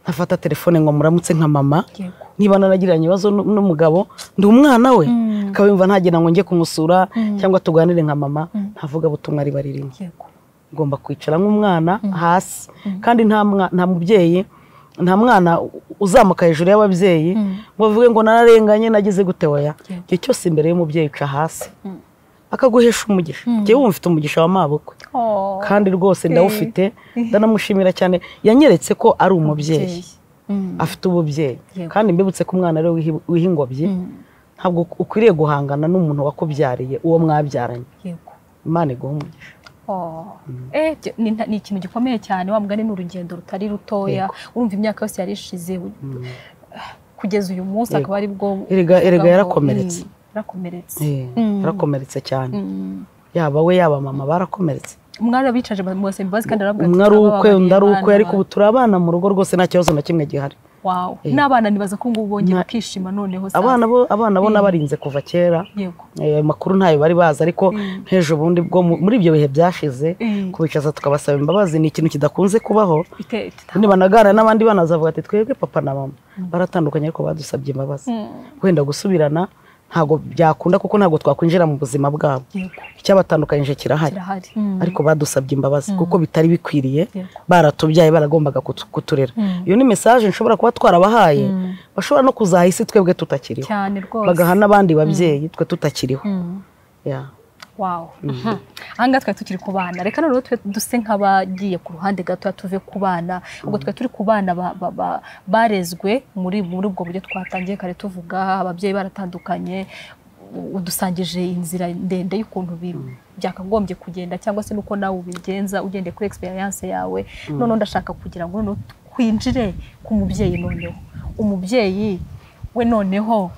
nkafata telefone ngo muramutse nka mama Yego. niba nanagiranye ibibazo nu- n'umugabo ndi umwana we akaba yumva ntagira ngo njye kumusura cyangwa tuganire nka mama ntavuga butumwa riba ririmo yego ugomba kwicara nk'umwana hasi kandi nta mwa- nta mubyeyi nta mwana u- uzamuka hejuru y'ababyeyi ngo bavuge ngo nararenganye nagize gute oya igihe cyose imbere y'umubyeyi uca hasi akaguhesha umugisha njyewe wumva mfite umugisha wa mabukwe Oh, kandi rwose ndawufite ndanamushimira cyane yanyeretse ko ari umubyeyi Jay. Mm. afite ububyeyi Yego. kandi mbibutse ko umwana rero w'ihi- w'ihingobyi ntabwo ukwiriye guhangana n'umuntu wakubyariye uwo mwabyaranye yego imana iguhe umugisha Oh. Eh, byo- ni nta- ni ikintu gikomeye cyane wa mugani ni urugendo rutari rutoya urumva imyaka yose yari ishize u- kugeza uyu munsi Yego. akaba ari bwo Erega- erega bwo- yarakomeretse. Mm, yarakomeretse Eh, Mm. yarakomeretse cyane Mm. yaba we yaba mama barakomeretse umwana bicaje mubasaba imbabazi kandi arababwira ati, umwe ari ukwe "Turababariye undi ari ukwe abana ariko ubu bacu." turi abana mu rugo rwose nta kibazo na kimwe gihari Wow. n'abana nibaza ko ngubu bongeye Na- bakishima noneho sasa. abana bo abana bo nabarinze kuva kera yego Eh, ayo makuru ntayo bari bazi ariko nk'ejo bundi bwo mu- muri ibyo bihe byashize Mm. kubicaza tukabasaba imbabazi ni ikintu kidakunze kubaho Bite- bita- nibanaganira n'abandi bana bazavuga ati twebwe papa na mama baratandukanye ariko badusabye imbabazi wenda gusubirana ntabwo byakunda kuko ntabwo twakwinjira mu buzima bwabo yego icyabatandukanyije kirahari kirahari Mm. ariko badusabye imbabazi kuko bitari bikwiriye Yego. baratubyaye baragombaga kutu- kuturera iyo ni mesaje nshobora kuba twarabahaye bashobora no kuzaha isi twebwe tutakiriho cyane rwose bagaha n'abandi babyeyi twe tutakiriho Mm. Yeah. Wow. Ahangaha twari tukiri ku bana reka noneho twe duse nk'abagiye ku ruhande gato tuve ku bana ubwo twari turi ku bana ba- ba- ba- barezwe muri muri ubwo buryo twatangiye kare tuvuga ababyeyi baratandukanye u- udusangije inzira ndende y'ukuntu bi- byakagombye kugenda cyangwa se n'uko nawe ubigenza ugendeye kuri experience yawe noneho ndashaka kugira ngo noneho twinjire ku mubyeyi noneho umubyeyi we noneho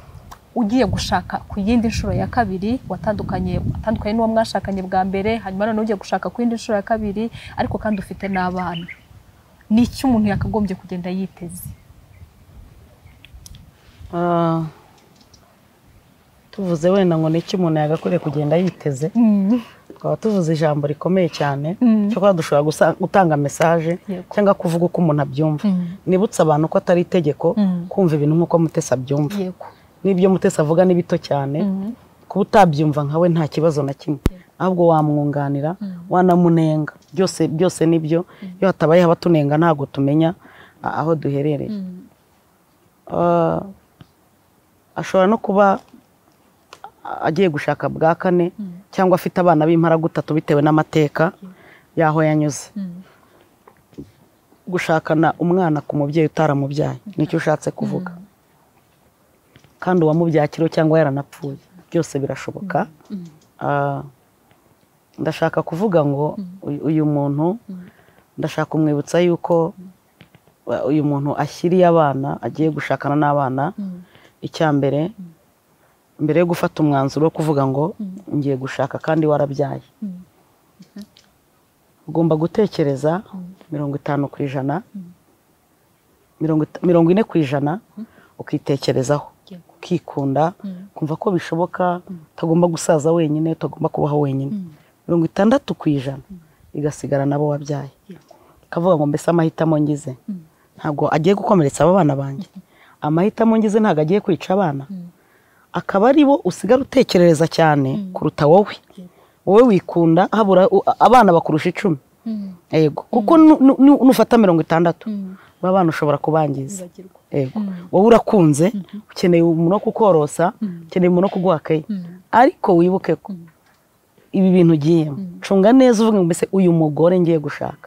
ugiye gushaka ku yindi nshuro ya kabiri watandukanye watandukanye n'uwo mwashakanye bwa mbere hanyuma noneho ugiye gushaka ku yindi nshuro ya kabiri ariko kandi ufite n'abana ni iki umuntu yakagombye kugenda yiteze Ah, tuvuze wenda ngo niki umuntu yagakwiriye kugenda yiteze twaba tuvuze ijambo rikomeye cyane cyakora dushobora gusa- gutanga mesaje Yego. cyangwa kuvuga uko umuntu abyumva nibutse abantu ko atari itegeko kumva ibintu nk'uko mutesi abyumva yego n'ibyo mutesi avuga ni bito cyane kuba utabyumva nkawe nta kibazo na kimwe ahubwo wamwunganira wanamunenga byose byose nibyo iyo hatabayeho abatunenga ntabwo tumenya a- aho duherereye Ah, ashobora no kuba a- agiye gushaka bwa kane cyangwa afite abana b'impara gutatu bitewe n'amateka y'aho yanyuze gushakana umwana ku mubyeyi utaramubyaye nicyo ushatse kuvuga kandi uwamubyakiriho cyangwa yaranapfuye byose birashoboka Ah, ndashaka kuvuga ngo uyu- uyu muntu ndashaka kumwibutsa yuko wa- uyu muntu ashyiriye abana agiye gushakana n'abana icya mbere mbere yo gufata umwanzuro wo kuvuga ngo ngiye gushaka kandi warabyaye ugomba gutekereza mirongo itanu ku ijana mirongo ita- mirongo ine ku ijana ukitekerezaho Yego. ukikunda kumva ko bishoboka utagomba gusaza wenyine utagomba kubaho wenyine mirongo itandatu ku ijana igasigara n'abo wabyaye ukavuga ngo mbese amahitamo ngize ntabwo agiye gukomeretsa aba bana banjye amahitamo ngize ntabwo agiye kwica abana akaba ari bo usigara utekerereza cyane kuruta wowe wowe wikunda habura u- abana bakurusha icumi yego kuko nu- nu- nu- nufata mirongo itandatu baba bana ushobora kubangiza Ibagirwa. yego wowe urakunze ukeneye umuntu wo kukorosa ukeneye umuntu wo kuguha akayi ariko wibuke ko ibi bintu ugiyemo cunga neza uvuga ngo mbese uyu mugore ngiye gushaka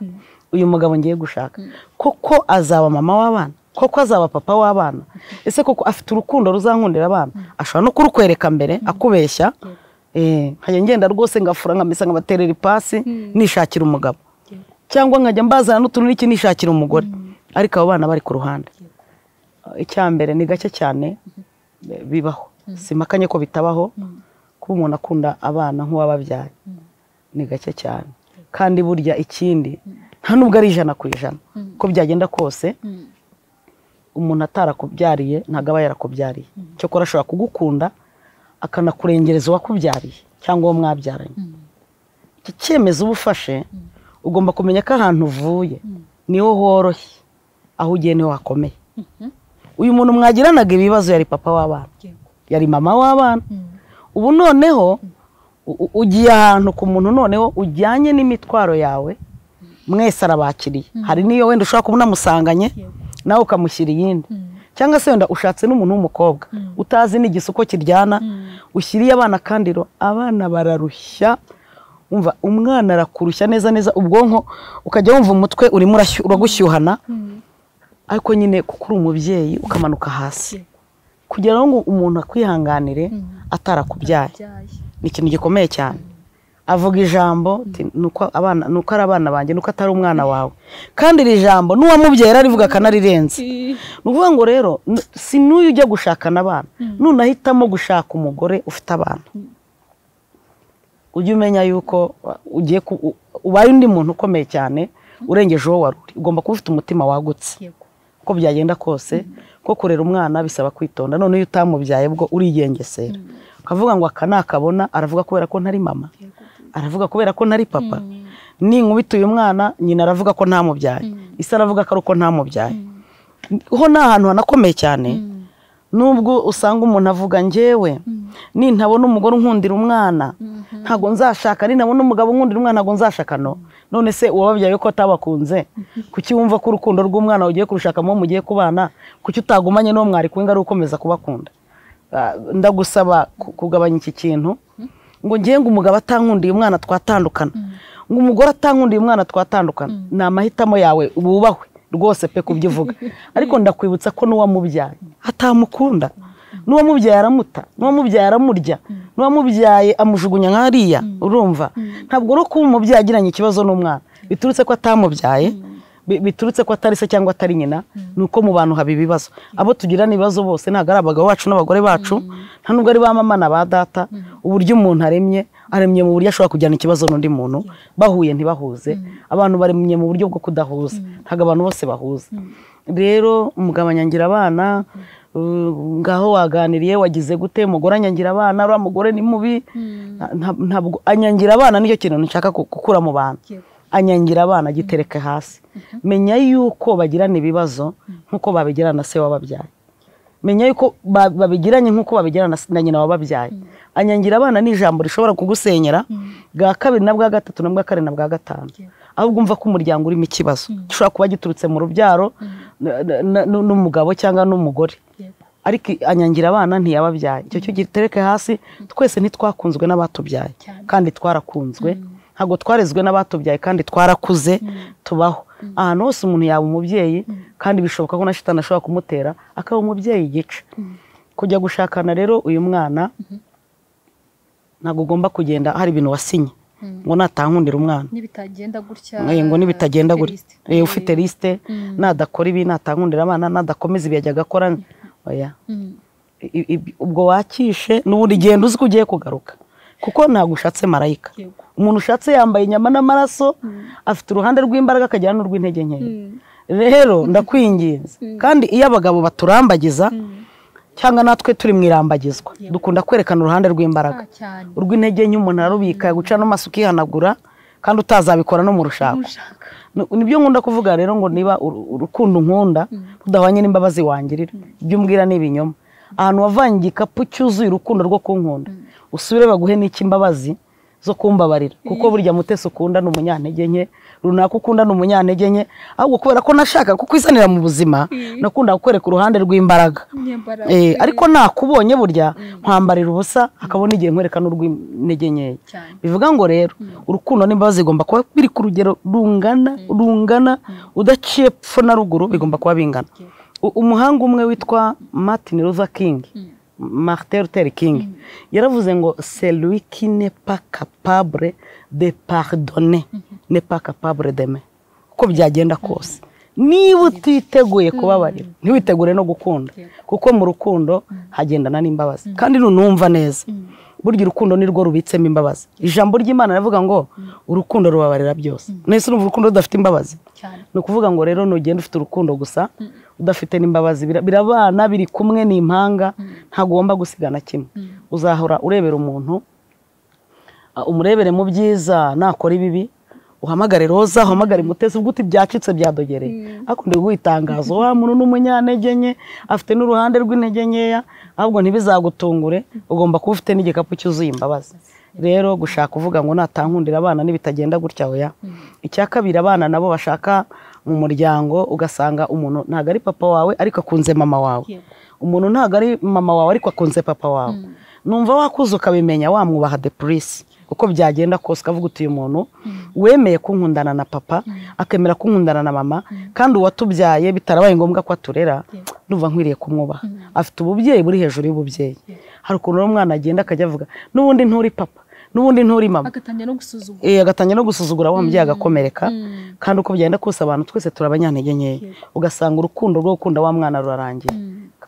uyu mugabo ngiye gushaka koko azaba mama w'abana koko azaba papa w'abana ese koko afite urukundo ruzankundira abana ashobora no kurukwereka mbere akubeshya Eh, nkajya ngenda rwose ngafura nkamesa nkabaterera ipasi nishakira umugabo cyangwa nkajya mbazana n'utuntu n'iki nishakira umugore ariko abo bana bari ku ruhande icya mbere ni gake cyane eh, bibaho simakanye ko bitabaho kuba umuntu akunda abana nk'uwababyaye ni gake cyane kandi burya ikindi nta nubwo ari ijana ku ijana uko byagenda kose umuntu atarakubyariye ntabwo aba yarakubyariye cyakora ashobora kugukunda akanakurengereza uwakubyariye cyangwa uwo mwabyaranye iki cyemezo uba ufashe ugomba kumenya ko ahantu uvuye niho horoshye aho ugiye niho hakomeye uyu muntu mwagiranaga ibibazo yari papa w'abana Yego. yari mama w'abana ubu noneho u- u- ugiye ahantu ku muntu noneho ujyanye n'imitwaro yawe mwese arabakiriye hari n'iyo wenda ushobora kuba unamusanganye nawe ukamushyira iyindi cyangwa se wenda ushatse n'umuntu w'umukobwa utazi n'igisuko kiryana ushyiriye abana kandi ro abana bararushya umva umwana arakurushya neza neza ubwonko ukajya wumva umutwe urimo urashy- uragushyuhana ariko nyine kuko uri umubyeyi ukamanuka hasi kugira ngo umuntu akwihanganire atarakubyaye Byaye. ni ikintu gikomeye cyane avuga ijambo ati, "Nuko abana- nuko ari abana banjye nuko atari umwana wawe kandi iri jambo n'uwamubyara arivuga akanarirenze ni ukuvuga ngo rero n- si n'uyu ujya gushakana abana none ahitamo gushaka umugore ufite abana ujye umenya yuko uh, ugiye ku- u- ubaye undi muntu ukomeye cyane urengeje uwo wari uri ugomba kuba ufite umutima wagutse Yego. uko byagenda kose ko kurera umwana bisaba kwitonda none iyo utamubyaye bwo urigengesera ukavuga ngo aka nakabona aravuga kubera ko ntari mama aravuga kubera ko ntari papa ninkubita uyu mwana nyina aravuga ko ntamubyaye ise aravuga ko ari uko ntamubyaye ho ni ahantu hanakomeye cyane nubwo usanga umuntu avuga njyewe nintabona umugore unkundira umwana ntabwo nzashaka nintabona umugabo unkundira umwana ntabwo nzashaka no none se uwababyaye ko atabakunze kuki wumva ko urukundo rw'umwana ugiye kurushakamo mugiye kubana kuki utagumanye n'uwo mwari kumwe ngo ari ukomeza kubakunda Ah, ndagusaba ku- kugabanya iki kintu ngo ngiye ngo umugabo atankundiye umwana twatandukana ngo umugore atankundiye umwana twatandukana ni amahitamo yawe wubahwe rwose pe kubyo uvuga ariko ndakwibutsa ko n'uwamubyaye atamukunda n'uwamubyaye aramuta n'uwamubyaye aramurya n'uwamubyaye amujugunya nk'ariya urumva ntabwo no kuba umubyeyi agiranye ikibazo n'umwana biturutse ko atamubyaye bi- biturutse ko atari se cyangwa atari nyina ni uko mu bantu haba ibibazo abo tugirana ibibazo bose ntabwo ari abagabo bacu n'abagore bacu nta nubwo ari ba mama na ba data uburyo umuntu aremye aremye mu buryo ashobora kujyana ikibazo n'undi muntu bahuye ntibahuze abantu baremye mu buryo bwo kudahuza ntabwo abantu bose bahuza rero mugabanyangira abana uh, ngaho waganiriye wagize gute mugore anyangira abana uriya mugore ni mubi Nta- nta- ntabwo anyangira abana nicyo kintu nshaka ku- gukura mu bantu Yego. anyangira abana agitereke hasi menya yuko bagirana ibibazo nk'uko babigirana na se wababyaye menya yuko ba- babigiranye nk'uko babigirana na se- na nyina wababyaye anyangira abana ni ijambo rishobora kugusenyera bwa kabiri na bwa gatatu na bwa kane na bwa gatanu ahubwo umva ko umuryango urimo ikibazo gishobora kuba giturutse mu rubyaro na- na- na- nu- n'umugabo cyangwa n'umugore Yego. ariko anyangira abana ntiyababyaye icyo cyo gitereke hasi twese ntitwakunzwe n'abatubyaye Cyane. kandi twarakunzwe ntabwo twarezwe n'abatubyaye kandi twarakuze tubaho ahantu hose umuntu yaba umubyeyi kandi bishoboka ko na shitani ashobora kumutera akaba umubyeyi igice kujya gushakana rero uyu mwana ntabwo ugomba kugenda hari ibintu wasinye ngo natankundira umwana n'ibitagenda gutya Eh, ngo nibitagenda gutya lisite. Eh, ufite lisite nadakora ibi natankundira abana nadakomeza ibi yajyaga akora oya Mm. I- i- ubwo wakishe n'ubundi genda uzi ko ugiye kugaruka kuko ntabwo ushatse marayika Yego. umuntu ushatse yambaye inyama n'amaraso afite uruhande rw'imbaraga akagira n'urw'intege nkeya rero ndakwinginze kandi iyo abagabo baturambagiza cyangwa natwe turi mu irambagizwa dukunda kwerekana uruhande rw'imbaraga Ah, cyane urw'intege nke umuntu ararubika guca n'amaso ukihanagura kandi utazabikora no mu rushako ushaka nibyo nkunda kuvuga rero ngo niba uru- urukundo unkunda rudahwanye n'imbabazi wangirira ibyo umbwira ni ibinyoma ahantu wavanye igikapu cyuzuye urukundo rwo kunkunda usubire baguhe n'iki imbabazi zo kumbabarira kuko burya mutesi ukunda ni umunyantege nke runaka ukunda ni umunyantege nke ahubwo kubera ko nashaka kukwizanira mu buzima nakunda kukwereka uruhande rw'imbaraga inyambaraga Eh, ariko nakubonye burya nkwambarira ubusa hakabona igihe nkwereka n'urw'intege nkeya Cyane. bivuga ngo rero urukundo n'imbabazi zigomba kuba biri ku rugero rungana rungana udaciye pfo na ruguru bigomba kuba bingana U- umuhanga umwe witwa martin luther king martin luther king yaravuze ngo celui qui n'est pas capable de pardonner n'est pas capable d'aimer uko byagenda kose niba utiteguye kubabarira ntiwitegure no gukunda kuko mu rukundo hagendana n'imbabazi kandi nunumva neza burya urukundo ni rwo rubitsemo imbabazi ijambo ry'imana rivuga ngo urukundo rubabarira byose nese urumva urukundo rudafite imbabazi cyane ni ukuvuga ngo rero nugenda ufite urukundo gusa udafite n'imbabazi Bira- birabana biri kumwe ni impanga ntagomba gusigana kimwe uzahora urebera umuntu ah, umurebere mu byiza nakora ibibi uhamagare roza uhamagare mutesi ubwo uti byacitse byadogereye ariko ndi guha itangazo wa muntu ni umunyantege nke afite n'uruhande rw'intege nkeya ahubwo ntibizagutungure ugomba kuba ufite n'igikapu cyuzuye imbabazi rero gushaka kuvuga ngo natankundira abana n'ibitagenda gutya oya icya kabiri abana nabo bashaka mu muryango ugasanga umuntu ntabwo ari papa wawe ariko akunze mama wawe Yego. umuntu ntabwo ari mama wawe ariko akunze papa wawe numva wakuze ukabimenya wamwubaha depurise uko byagenda kose ukavuga uti uyu muntu wemeye kunkundana na papa akemera kunkundana na mama kandi uwatubyaye bitarabaye ngombwa ko aturera ndumva nkwiriye kumwubaha afite ububyeyi buri hejuru y'ububyeyi hari ukuntu rero umwana agenda akajya avuga n'ubundi nturi papa n'ubundi nturi mama agatangira no gusuzugura Eh, agatangira no gusuzugura wa mubyeyi agakomereka kandi uko byagenda kose abantu twese turabanyantege nkeya ugasanga urukundo rwo gukunda wa mwana rurarangira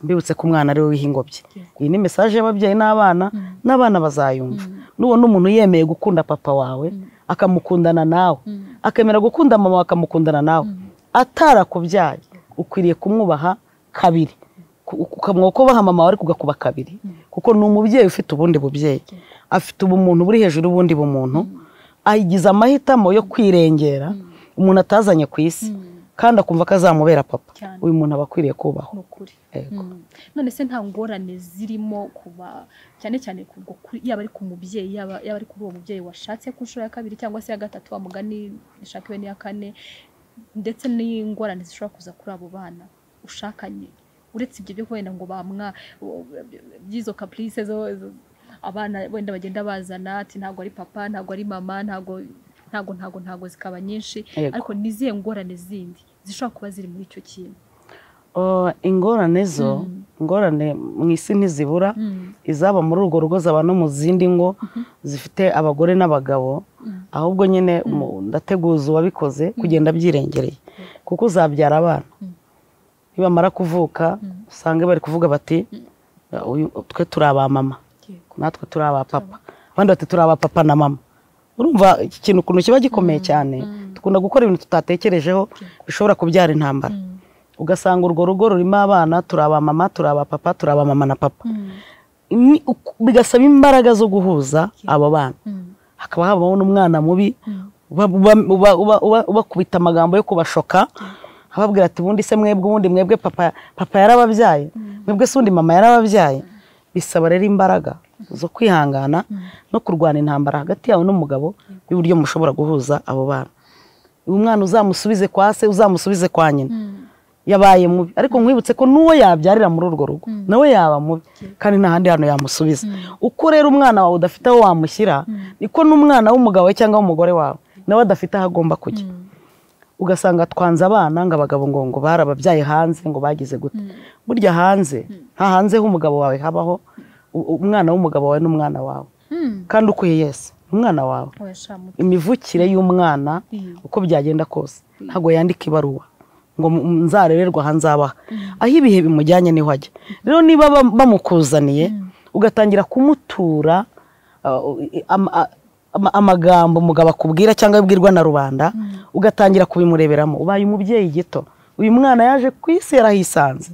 mbibutse ko umwana ari we wiha ingobyi iyi ni mesaje y'ababyeyi n'abana n'abana bazayumva nubona umuntu yemeye gukunda papa wawe akamukundana nawe akemera gukunda mama wawe akamukundana nawe atarakubyaye ukwiriye kumwubaha kabiri Ku- ukamwubaha ko ubaha mama wawe ariko ugakuba kabiri kuko ni umubyeyi ufite ubundi bubyeyi afite ubumuntu buri hejuru y'ubundi bumuntu ayigize amahitamo yo kwirengera umuntu atazanye ku isi kandi akumva ko azamubera papa Cyane. uyu muntu aba akwiriye kubahwa ni ukuri Yego. Mm. none se nta ngorane zirimo kuba cyane cyane ku bwo kuri- yaba ari ku mubyeyi yaba yaba ari kuri uwo mubyeyi washatse ku nshuro ya kabiri cyangwa se ya gatatu wa mugani ishakiwe n'iya kane ndetse n'ingorane zishobora kuza kuri abo bana ushakanye uretse ibyo byo wenda ngo bamwa u- by'izo caprice zo zo- abana wenda bagenda bazana ati ntabwo ari papa ntabwo ari mama ntabwo ntabwo ntabwo ntabwo zikaba nyinshi Yego. ariko nizihe ngorane zindi zishobora kuba ziri muri icyo kintu Uh, ingorane zo ingorane mu isi ntizibura izaba muri urwo rugo zaba no mu zindi ngo zifite abagore n'abagabo ahubwo nyine umu- ndateguza uwabikoze kugenda abyirengereye kuko uzabyara abana nibamara kuvuka usange bari kuvuga bati "Uyu- twe turi aba mama natwe turi aba papa abandi bati turi aba papa na mama urumva iki kintu ukuntu kiba gikomeye cyane dukunda gukora ibintu tutatekerejeho bishobora kubyara intambara ugasanga urwo rugo rurimo abana turi aba mama turi aba papa turi aba mama na papa Ni uku- bigasaba imbaraga zo guhuza abo bana hakaba habaho n'umwana mubi uba- uba- uba- uba- uba- ubakubita amagambo yo kubashoka ababwira ati ubundi se mwebwe ubundi mwebwe papa papa yarababyaye mwebwe se ubundi mama yarababyaye bisaba rero imbaraga zo kwihangana no kurwana intambara hagati yawe n'umugabo y'uburyo mushobora guhuza abo bana uyu mwana uzamusubize kwa se uzamusubize kwa nyina yabaye mubi ariko mwibutse ko n'uwo yabyarira muri urwo rugo nawe yaba mubi kandi nta handi hantu yamusubiza uko rero umwana wawe udafite aho wamushyira niko n'umwana w'umugabo we cyangwa w'umugore wawe nawe adafite aho agomba kujya ugasanga twanze abana ngo abagabo ngo ngo barababyaye hanze ngo bagize gute burya hanze nta hanze h'umugabo wawe habaho u- umwana w'umugabo wawe n'umwana wawe kandi ukuye yese umwana wawe imivukire y'umwana uko byagenda kose ntabwo yandika ibaruwa ngo mu- mu- nzarererwa aha nzabaha aho ibihe bimujyanye niho ajya rero niba bam- bamukuzaniye ugatangira kumutura uh, i- am- a- ama- amagambo umugabo akubwira cyangwa abwirwa na rubanda ugatangira kubimureberamo ubaye umubyeyi gito uyu mwana yaje ku isi yarahisanze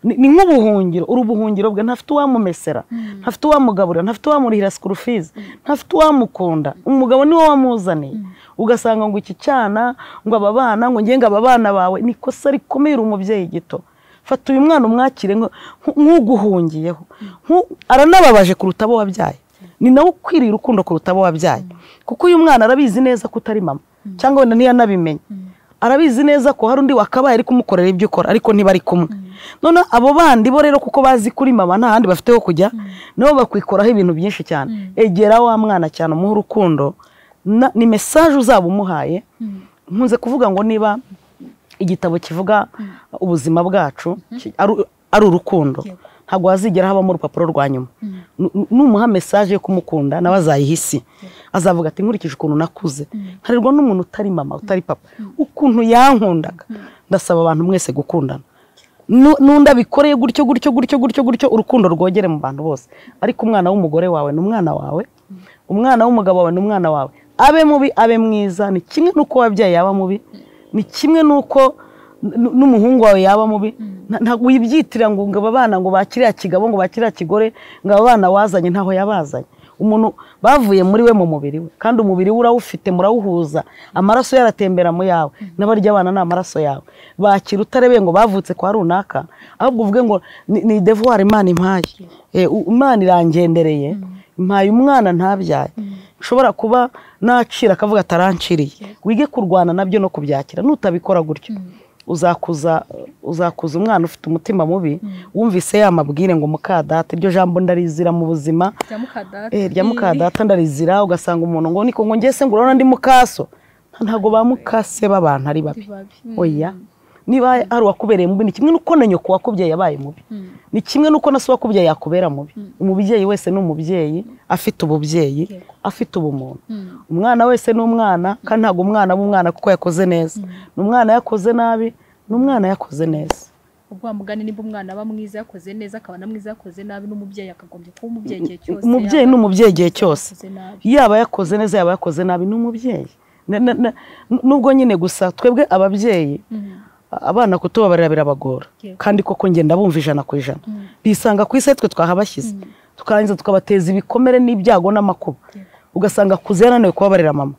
ni ni nk'ubuhungiro uri ubuhungiro bwe ntafite uwamumesera ntafite uwamugaburira ntafite uwamurihira sikuru fizi ntafite uwamukunda umugabo niwe wamuzaniye ugasanga ngo iki cyana ngo aba bana ngo ngenga aba bana bawe ni ikosa rikomeye uri umubyeyi gito fata uyu mwana umwakire nk- nk'uguhungiyeho Nku- aranababaje kuruta abo wabyaye ni nawe ukwiriye urukundo kuruta abo wabyaye kuko uyu mwana arabizi neza ko utari mama cyangwa wenda ntiyanabimenye arabizi neza ko hari undi wakabaye ari kumukorera ibyo ukora ariko ntibari kumwe noneho abo bandi bo rero kuko bazi kuri mama nta handi bafite ho kujya nabo bakwikoraho ibintu byinshi cyane egera wa mwana cyane umuhe urukundo na- ni mesaje uzaba umuhaye nkunze kuvuga ngo niba igitabo kivuga ubuzima bwacu ki- ari- ari urukundo ntabwo hazigera habamo urupapuro rwa nyuma Nu- nu- numuha mesaje yo kumukunda nawe azayihisi azavuga ati nkurikije ukuntu nakuze nkarerwa n'umuntu utari mama utari papa ukuntu yankundaga ndasaba abantu mwese gukundana Nu- n'undi abikoreye gutyo gutyo gutyo gutyo gutyo urukundo rwogere mu bantu bose ariko umwana w'umugore wawe ni umwana wawe umwana w'umugabo wawe ni umwana wawe abe mubi abe mwiza ni kimwe n'uko wabyaye yaba mubi ni kimwe n'uko n- n'umuhungu wawe yaba mubi Nta- ntabwo wibyitirira ngo ngo aba bana ngo bakiriya kigabo ngo bakiriya kigore ngo aba bana wazanye ntaho yabazanye umuntu bavuye muri we mu mubiri we kandi umubiri we urawufite murawuhuza amaraso yaratembera mu yawe n'abarya abana ni amaraso yawe bakira utarebeye ngo bavutse kwa runaka ahubwo uvuge ngo ni, ni devoir imana impaye Eh, u- imana irangendereye impaye umwana ntabyaye nshobora kuba nacira akavuga ataranciriye wige kurwana nabyo no kubyakira nutabikora gutyo uzakuza uzakuza umwana ufite umutima mubi wumvise ya mabwire ngo mukadata iryo jambo ndarizira mu buzima Eh, rya mukadata ndarizira ugasanga umuntu ngo niko ngo ngese ngo urabona ndi mukaso ntabwo ba mukase b'abantu ari babi oya niba hari uwakubereye mubi ni kimwe n'uko na nyoko wakubyaye yabaye mubi ni kimwe n'uko na se wakubyaye yakubera mubi umubyeyi wese ni umubyeyi afite ububyeyi afite ubumuntu umwana wese ni umwana kandi ntabwo umwana aba umwana kuko yakoze neza ni umwana yakoze nabi ni umwana yakoze neza ubwo wamugani nimba umwana aba mwiza yakoze neza akaba na mwiza yakoze nabi n'umubyeyi akagombye kuba umubyeyi igihe cyose umubyeyi yaba ni umubyeyi igihe cyose yakoze nabi yaba yakoze neza yaba yakoze nabi ni umubyeyi Na- na- na- nubwo nyine gusa twebwe ababyeyi abana kutubabarira birabagora Yego. kandi koko njye ndabumva ijana ku ijana bisanga ku isi aritwe twahabashyize tukarangiza tukabateza ibikomere n'ibyago n'amakuba ugasanga akuze yananiwe kubabarira mama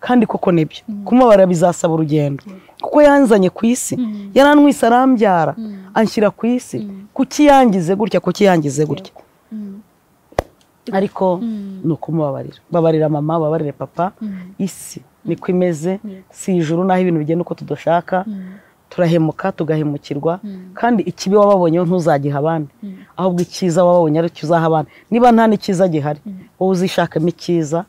kandi koko nibyo kumubabarira bizasaba urugendo kuko yanzanye ku isi yaranwise arambyara anshyira ku isi kuki yangize gutya kuki yangize gutya ariko ni ukumubabarira babarira mama babarire papa isi niko imeze si ijuru n'aho ibintu bigenda uko tudashaka turahemuka tugahemukirwa kandi ikibi wababonyeho ntuzagiha abandi ahubwo icyiza wababonye ari cyo uzaha abandi niba nta n'ikiza gihari wowe uzishakemo icyiza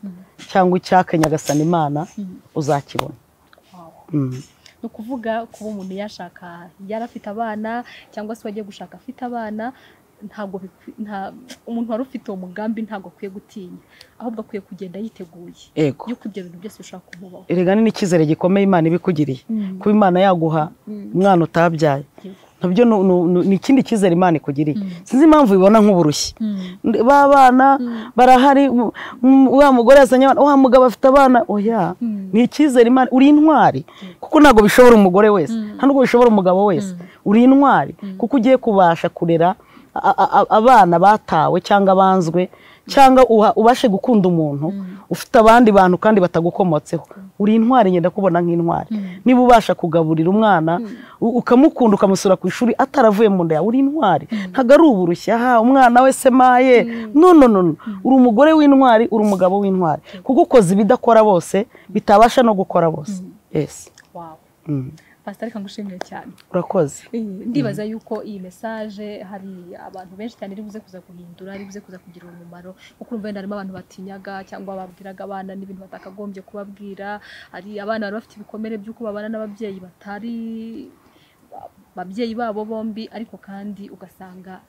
cyangwa icyaka nyagasana imana uzakibona Mm. ni ukuvuga kuba umuntu yashaka yarafite abana cyangwa se wagiye gushaka afite abana ntabwo bikwi- nta- umuntu wari ufite uwo mugambi ntabwo akwiye gutinya ahubwo akwiye kugenda yiteguye Yego. yuko ibyo bintu byose bishobora kumubaho erega ni n'icyizere gikomeye imana ibikugiriye kuba imana yaguha umwana utabyaye nabyo ni- ni- ni- ni ikindi cyizere imana ikugiriye sinzi impamvu ubibona nk'uburushyi Ndi- ba bana barahari m- m- wa mugore yazanye abana wa mugabo afite abana oya ni icyizere imana uri intwari kuko ntabwo bishobora umugore wese nta nubwo bishobora umugabo wese uri intwari kuko ugiye kubasha kurera a- a- a- abana batawe cyangwa banzwe cyangwa uha- ubashe gukunda umuntu ufite abandi bantu kandi batagukomotseho uri intwari ngenda kubona nk'intwari niba ubasha kugaburira umwana u- ukamukunda ukamusura ku ishuri ataravuye mu nda yawe uri intwari ntabwo ari uburushya ha umwana we se maye no no no no. uri umugore w'intwari uri umugabo w'intwari kuko ukoze ibidakora bose bitabasha no gukora bose yes wawe Mm. pasitari reka ngushimire cyane urakoze ndibaza yuko iyi mesaje hari abantu benshi cyane iri buze kuza guhindura iri buze kuza kugira umumaro kuko urumva wenda harimo abantu batinyaga cyangwa babwiraga abana n'ibintu batakagombye kubabwira hari abana bari bafite ibikomere by'uko babana n'ababyeyi batari ababyeyi babo bombi ariko kandi ugasanga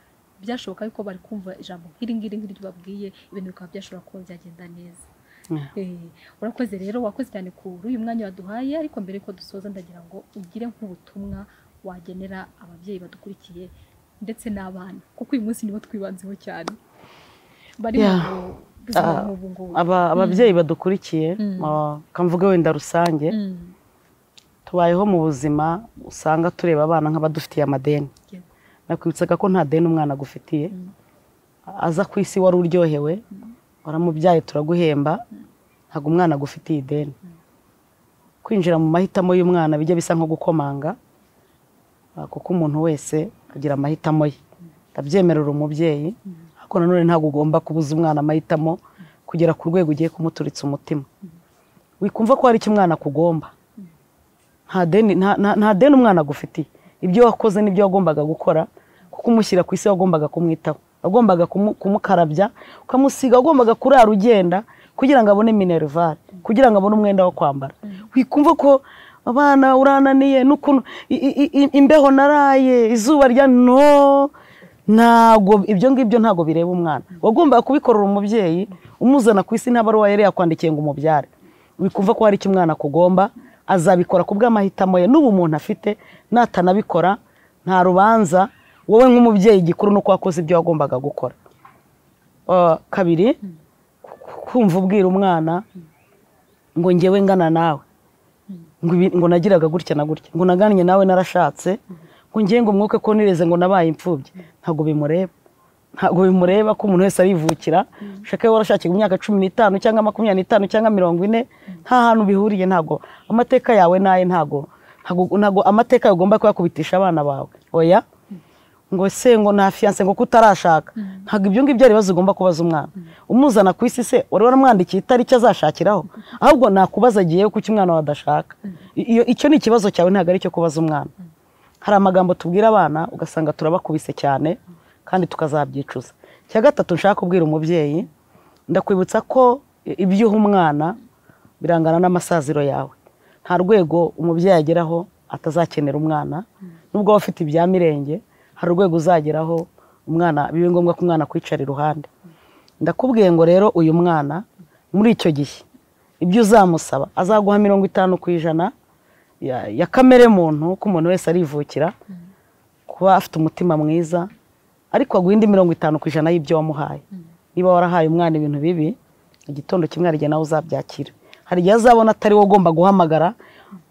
byashoboka yuko bari kumva ijambo nk'iri ngiri nk'iryo babwiye ibintu bikaba byashobora kuba byagenda neza Eh, urakoze rero wakoze cyane kuri uyu mwanya waduhaye ariko mbere yuko dusoza ndagira ngo ugire nk'ubutumwa wagenera ababyeyi badukurikiye ndetse n'abana kuko uyu munsi nibo twibanzeho cyane bari Yeah. mu buzima Ah, nk'ubu ngubu Aba- ababyeyi badukurikiye Mm. ah, kamvuge wenda rusange Mm, tubayeho mu buzima usanga tureba abana nk'abadufitiye amadeni yego. nakwibutsaga ko nta deni umwana agufitiye Mm. aza ku isi wari uryohewe waramubyaye turaguhemba ntabwo umwana agufitiye ideni kwinjira mu mahitamo y'umwana bijya bisa nko gukomanga ah, kuko umuntu wese agira amahitamo ye ndabyemerera umubyeyi ariko nanone ntabwo ugomba kubuza umwana amahitamo kugera ku rwego ugiye kumuturitsa umutima wikumva ko hari icyo umwana akugomba nta deni nta- nta- nta deni umwana agufitiye ibyo wakoze n'ibyo wagombaga gukora kuko umushyira ku isi wagombaga kumwitaho wagombaga kumu- kumukarabya ukamusiga wagombaga kurara ugenda kugira ngo abone minerivare kugira ngo abone umwenda wo kwambara wikumva ko abana urananiye n'ukuntu i- i- i- i- imbeho naraye izuba rya no ntabwo ibyo ngibyo ntabwo bireba umwana wagombaga kubikorera umubyeyi umuzana ku isi nta baruwa yari yakwandikiye ngo umubyare wikumva ko hari icyo umwana akugomba azabikora ku bw'amahitamo ye n'ubu umuntu afite natanabikora nta rubanza wowe nk'umubyeyi igikuru ni uko wakoze ibyo wagombaga gukora Ah, kabiri kumva ubwira umwana ngo ngewe ngana nawe ngo ibi- ngo nagiraga gutya na gutya ngo nagannye nawe narashatse ngo ngiye ngo umwuke ko nireze ngo nabaye imfubyi ntabwo bimureba ntabwo bimureba ko umuntu wese arivukira ushaka iyo warashakiye imyaka cumi n'itanu cyangwa makumyabiri n'itanu cyangwa mirongo ine nta hantu bihuriye ntabwo amateka yawe n'aye ntabwo ntabwo- ntabwo amateka yawe ugomba kuyakubitisha abana bawe oya ngo se ngo nta fiyanse ngo kutarashaka ntabwo ibyo ngibyo ari ibibazo ugomba kubaza umwana umuzana ku isi se wari waramwandikiye itariki azashakiraho ahubwo nakubaza agiyeyo kuko umwana wawe adashaka iyo icyo ni ikibazo cyawe ntabwo ari icyo kubaza umwana hari amagambo tubwira abana ugasanga turabakubise cyane kandi tukazabyicuza icya gatatu nshaka kubwira umubyeyi ndakwibutsa ko ibyo uha umwana birangana n'amasaziro yawe nta rwego umubyeyi ageraho atazakenera umwana nubwo waba ufite ibya mirenge hari urwego uzageraho umwana bibe ngombwa ko umwana akwicara iruhande ndakubwiye ngo rero uyu mwana muri icyo gihe ibyo uzamusaba azaguha mirongo itanu ku ijana ya, ya kamere muntu ko umuntu wese arivukira kuba afite umutima mwiza ariko aguha indi mirongo itanu ku ijana y'ibyo wamuhaye niba warahaye umwana ibintu bibi igitondo kimwe hari igihe nawe uzabyakira hari igihe azabona atari wowe ugomba guhamagara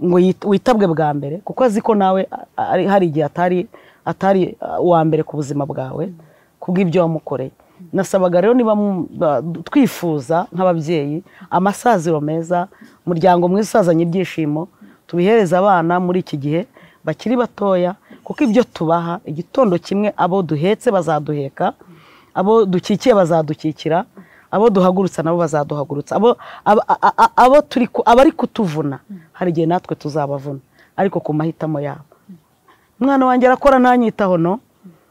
ngo yit- witabwe bwa mbere kuko azi ko nawe a- ari- hari igihe atari atari uh, uwa mbere ku buzima bwawe kubw'ibyo wamukoreye nasabaga rero niba mu- ba- twifuza nk'ababyeyi amasaziro meza umuryango mwiza usazanye ibyishimo tubihereza abana muri iki gihe bakiri batoya kuko ibyo tubaha igitondo kimwe abo duhetse bazaduheka abo dukikiye bazadukikira abo duhagurutsa nabo bazaduhagurutsa abo abo- a- a- abo turi ku- abari kutuvuna hari igihe natwe tuzabavuna ariko ku mahitamo yabo umwana wanjye arakora ntanyitaho no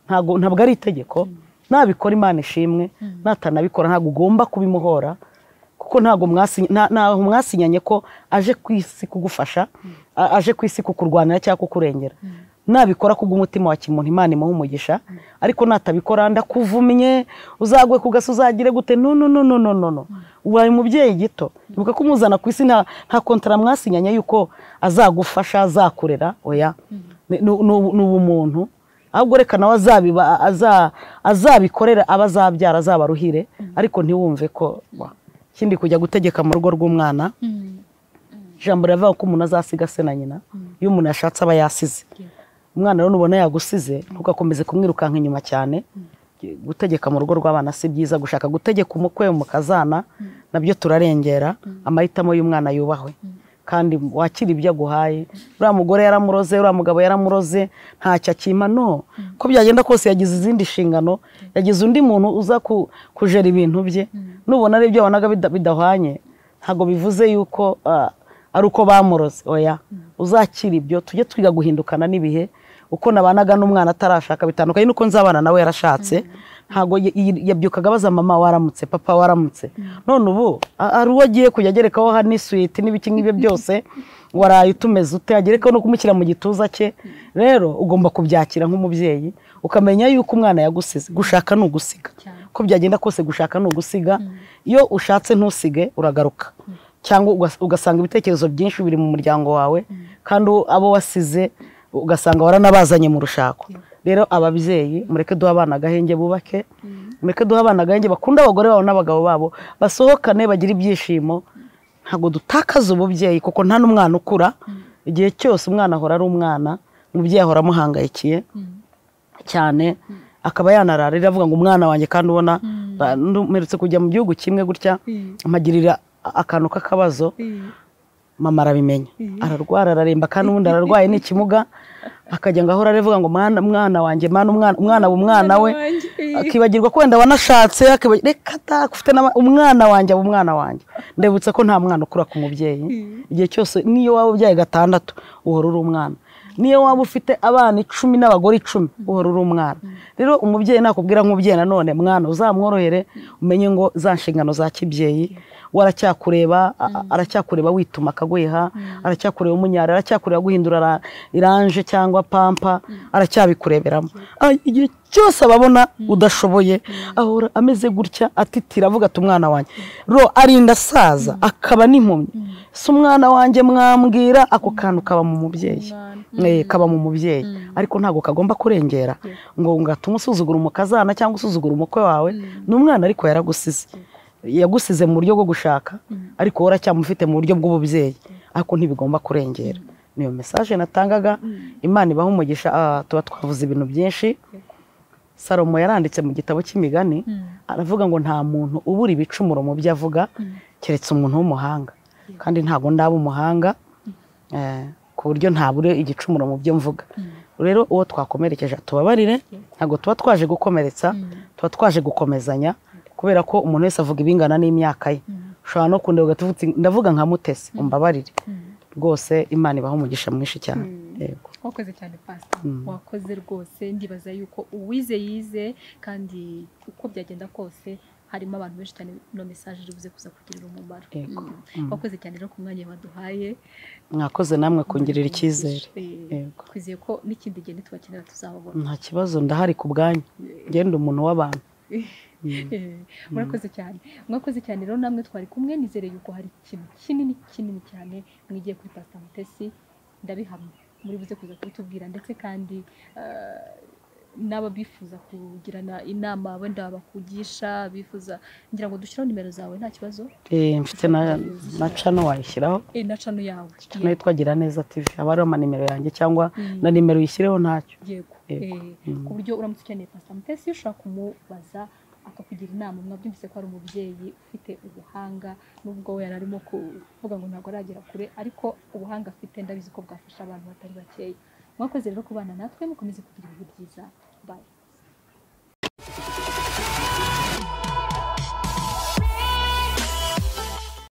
ntabwo ntabwo ari itegeko nabikora imana ishimwe natanabikora ntabwo ugomba kubimuhora kuko ntabwo mwasi- nta- ntaho mwasinyanye ko aje ku isi kugufasha a- aje ku isi kukurwanira cyangwa kukurengera nabikora kubw'umutima wa kimuntu imana imuha umugisha ariko natabikora ndakuvumye uzagwe ku gasi uzagire gute no no no no no no no ubaye umubyeyi gito ibuka ko umuzana ku isi nta nta kontara mwasinyanye yuko azagufasha azakurera oya Ni- ni ni- ni ubumuntu ahubwo reka nawe azabiba- aza- azabikorera aba azabyara azabaruhire ariko ntiwumve ko wa, ikindi kujya gutegeka mu rugo rw'umwana Mm, ijambo riravuga ko umuntu azasiga se na nyina iyo umuntu yashatse aba yasize umwana rero nubona yagusize ntugakomeze kumwirukanka inyuma cyane gutegeka mu rugo rw'abana si byiza gushaka gutegeka umukwe mu kazana nabyo turarengera amahitamo y'umwana yubahwe kandi wakira ibyo aguhaye uriya mugore yaramuroze uriya mugabo yaramuroze ntacyo akima no ko byagenda kose yagize izindi nshingano yagize undi muntu uza ku- kujera ibintu bye nubona ari ibyo wabonaga bida- bidahwanye ntabwo bivuze yuko ah, ari uko bamuroze oya uzakira ibyo tujye twiga guhindukana n'ibihe uko nabanaga n'umwana atarashaka bitandukanye n'uko nzabana nawe yarashatse ntabwo y- y- yabyukaga abaza mama waramutse papa waramutse none ubu a- hari uwo agiye kujya agerekaho ha n'iswiti n'ibiki nk'ibyo byose waraye utumeze ute agerekaho no kumushyira mu gituza cye rero ugomba kubyakira nk'umubyeyi ukamenya yuko umwana yagusize gushaka ni ugusiga Cyane. uko byagenda kose gushaka ni ugusiga iyo ushatse ntusige uragaruka cyangwa ugas- ugasanga ibitekerezo byinshi biri mu muryango wawe kandi u- abo wasize ugasanga waranabazanye mu rushako rero ababyeyi mureke duhe abana agahenge bubake mureke duhe abana agahenge bakunde abagore babo n'abagabo babo basohokane bagire ibyishimo ntabwo dutakaza ububyeyi kuko nta n'umwana ukura igihe cyose umwana ahora ari umwana umubyeyi ahora amuhangayikiye cyane akaba yanararira avuga ngo umwana wanjye kandi ubona ba- mperutse kujya mu gihugu kimwe gutya Mm. amagirira a- akantu k'akabazo Mm. mama arabimenya ararwara araremba kandi ubundi ararwaye ni ikimuga akajya ngo ahora aravuga ngo mwana mwana wanjye mana umwana umwana aba umwana we wanjye, eh. akibagirwa ko wenda wanashatse akibagira- reka ta ufite n'aba- umwana wanjye aba umwana wanjye ndebutse ko nta mwana ukura ku mubyeyi igihe cyose n'iyo waba ubyaye gatandatu uhora uri umwana niyo waba ufite abana icumi n'abagore icumi uhora uri umwana rero umubyeyi nakubwira nk'umubyeyi nanone mwana uzamworohere umenye ngo za nshingano za kibyeyi we aracyakureba a- a- aracyakureba wituma akagweha aracyakureba umunyari aracyakureba guhindura ra- iranje cyangwa pampa aracyabikureberamo Ay, igihe cyose ababona udashoboye ahora ameze gutya atitira avuga ati umwana wanjye ro arinda asaza akaba n'impumyi si umwana wanjye mwambwira ako kantu kaba mu mubyeyi Umwana. Eh, kaba mu mubyeyi ariko ntabwo kagomba kurengera ngo ngatume usuzugura umukazana cyangwa usuzugura umukwe wawe ni umwana ariko yaragusize yagusize mu buryo bwo gushaka ariko wowe uracyamufite mu buryo bw'ububyeyi ariko ntibigomba kurengera niyo mesaje natangaga imana ibaha umugisha ah, tuba twavuze ibintu byinshi salomo yaranditse mu gitabo cy'imigani aravuga ngo nta muntu ubura ibicumuro mu byo avuga keretse umuntu w'umuhanga kandi ntabwo ndaba umuhanga eh, ku buryo ntabure igicumuro mu byo mvuga rero uwo twakomerekeje atubabarire ntabwo tuba twaje gukomeretsa tuba twaje gukomezanya kubera ko umuntu wese avuga ibingana n'imyaka ye ushobora no kundeba ugahita uvuga uti, ndavuga nka mutesi umbabarire rwose imana ibaho umugisha mwinshi cyane yego wakoze cyane pasita wakoze rwose ndibaza yuko uwize yize kandi uko byagenda kose harimo abantu benshi cyane ino mesaje iribuze kuza kugirira umumaro Yego. Mm. wakoze cyane rero ku mwanya waduhaye mwakoze namwe kungirira icyizere Eh, Yego. twizeye ko n'ikindi gihe nitubakenera tuzababona nta kibazo ndahari ku bwanyu ngenda umuntu w'abantu Eh, murakoze cyane mwakoze cyane rero namwe twari kumwe nizere yuko hari ikintu kinini kinini cyane mwigiye kuri pasita mutesi ndabihamya muri buze kuza kubitubwira ndetse kandi eh, n'ababifuza kugirana inama wenda bakugisha bifuza ngira ngo dushyireho nimero zawe nta kibazo Eh, mfite na- na cano wayishyiraho Eh, na cano yawe cano yitwa gira neza tv haba hariho amanimero yanjye cyangwa na nimero uyishyireho ntacyo yego Yego. Eh, ku buryo uramutse ukeneye pasita mutesi ushobora kumubaza akakugira inama mwabyumvise ko ari umubyeyi ufite ubuhanga nubwo we yari arimo kuvuga ngo ntabwo aragera kure ariko ubuhanga afite ndabizi ko bwafasha abantu batari bakeya mwakoze rero kubana natwe mukomeze kugira ibihe byiza bayi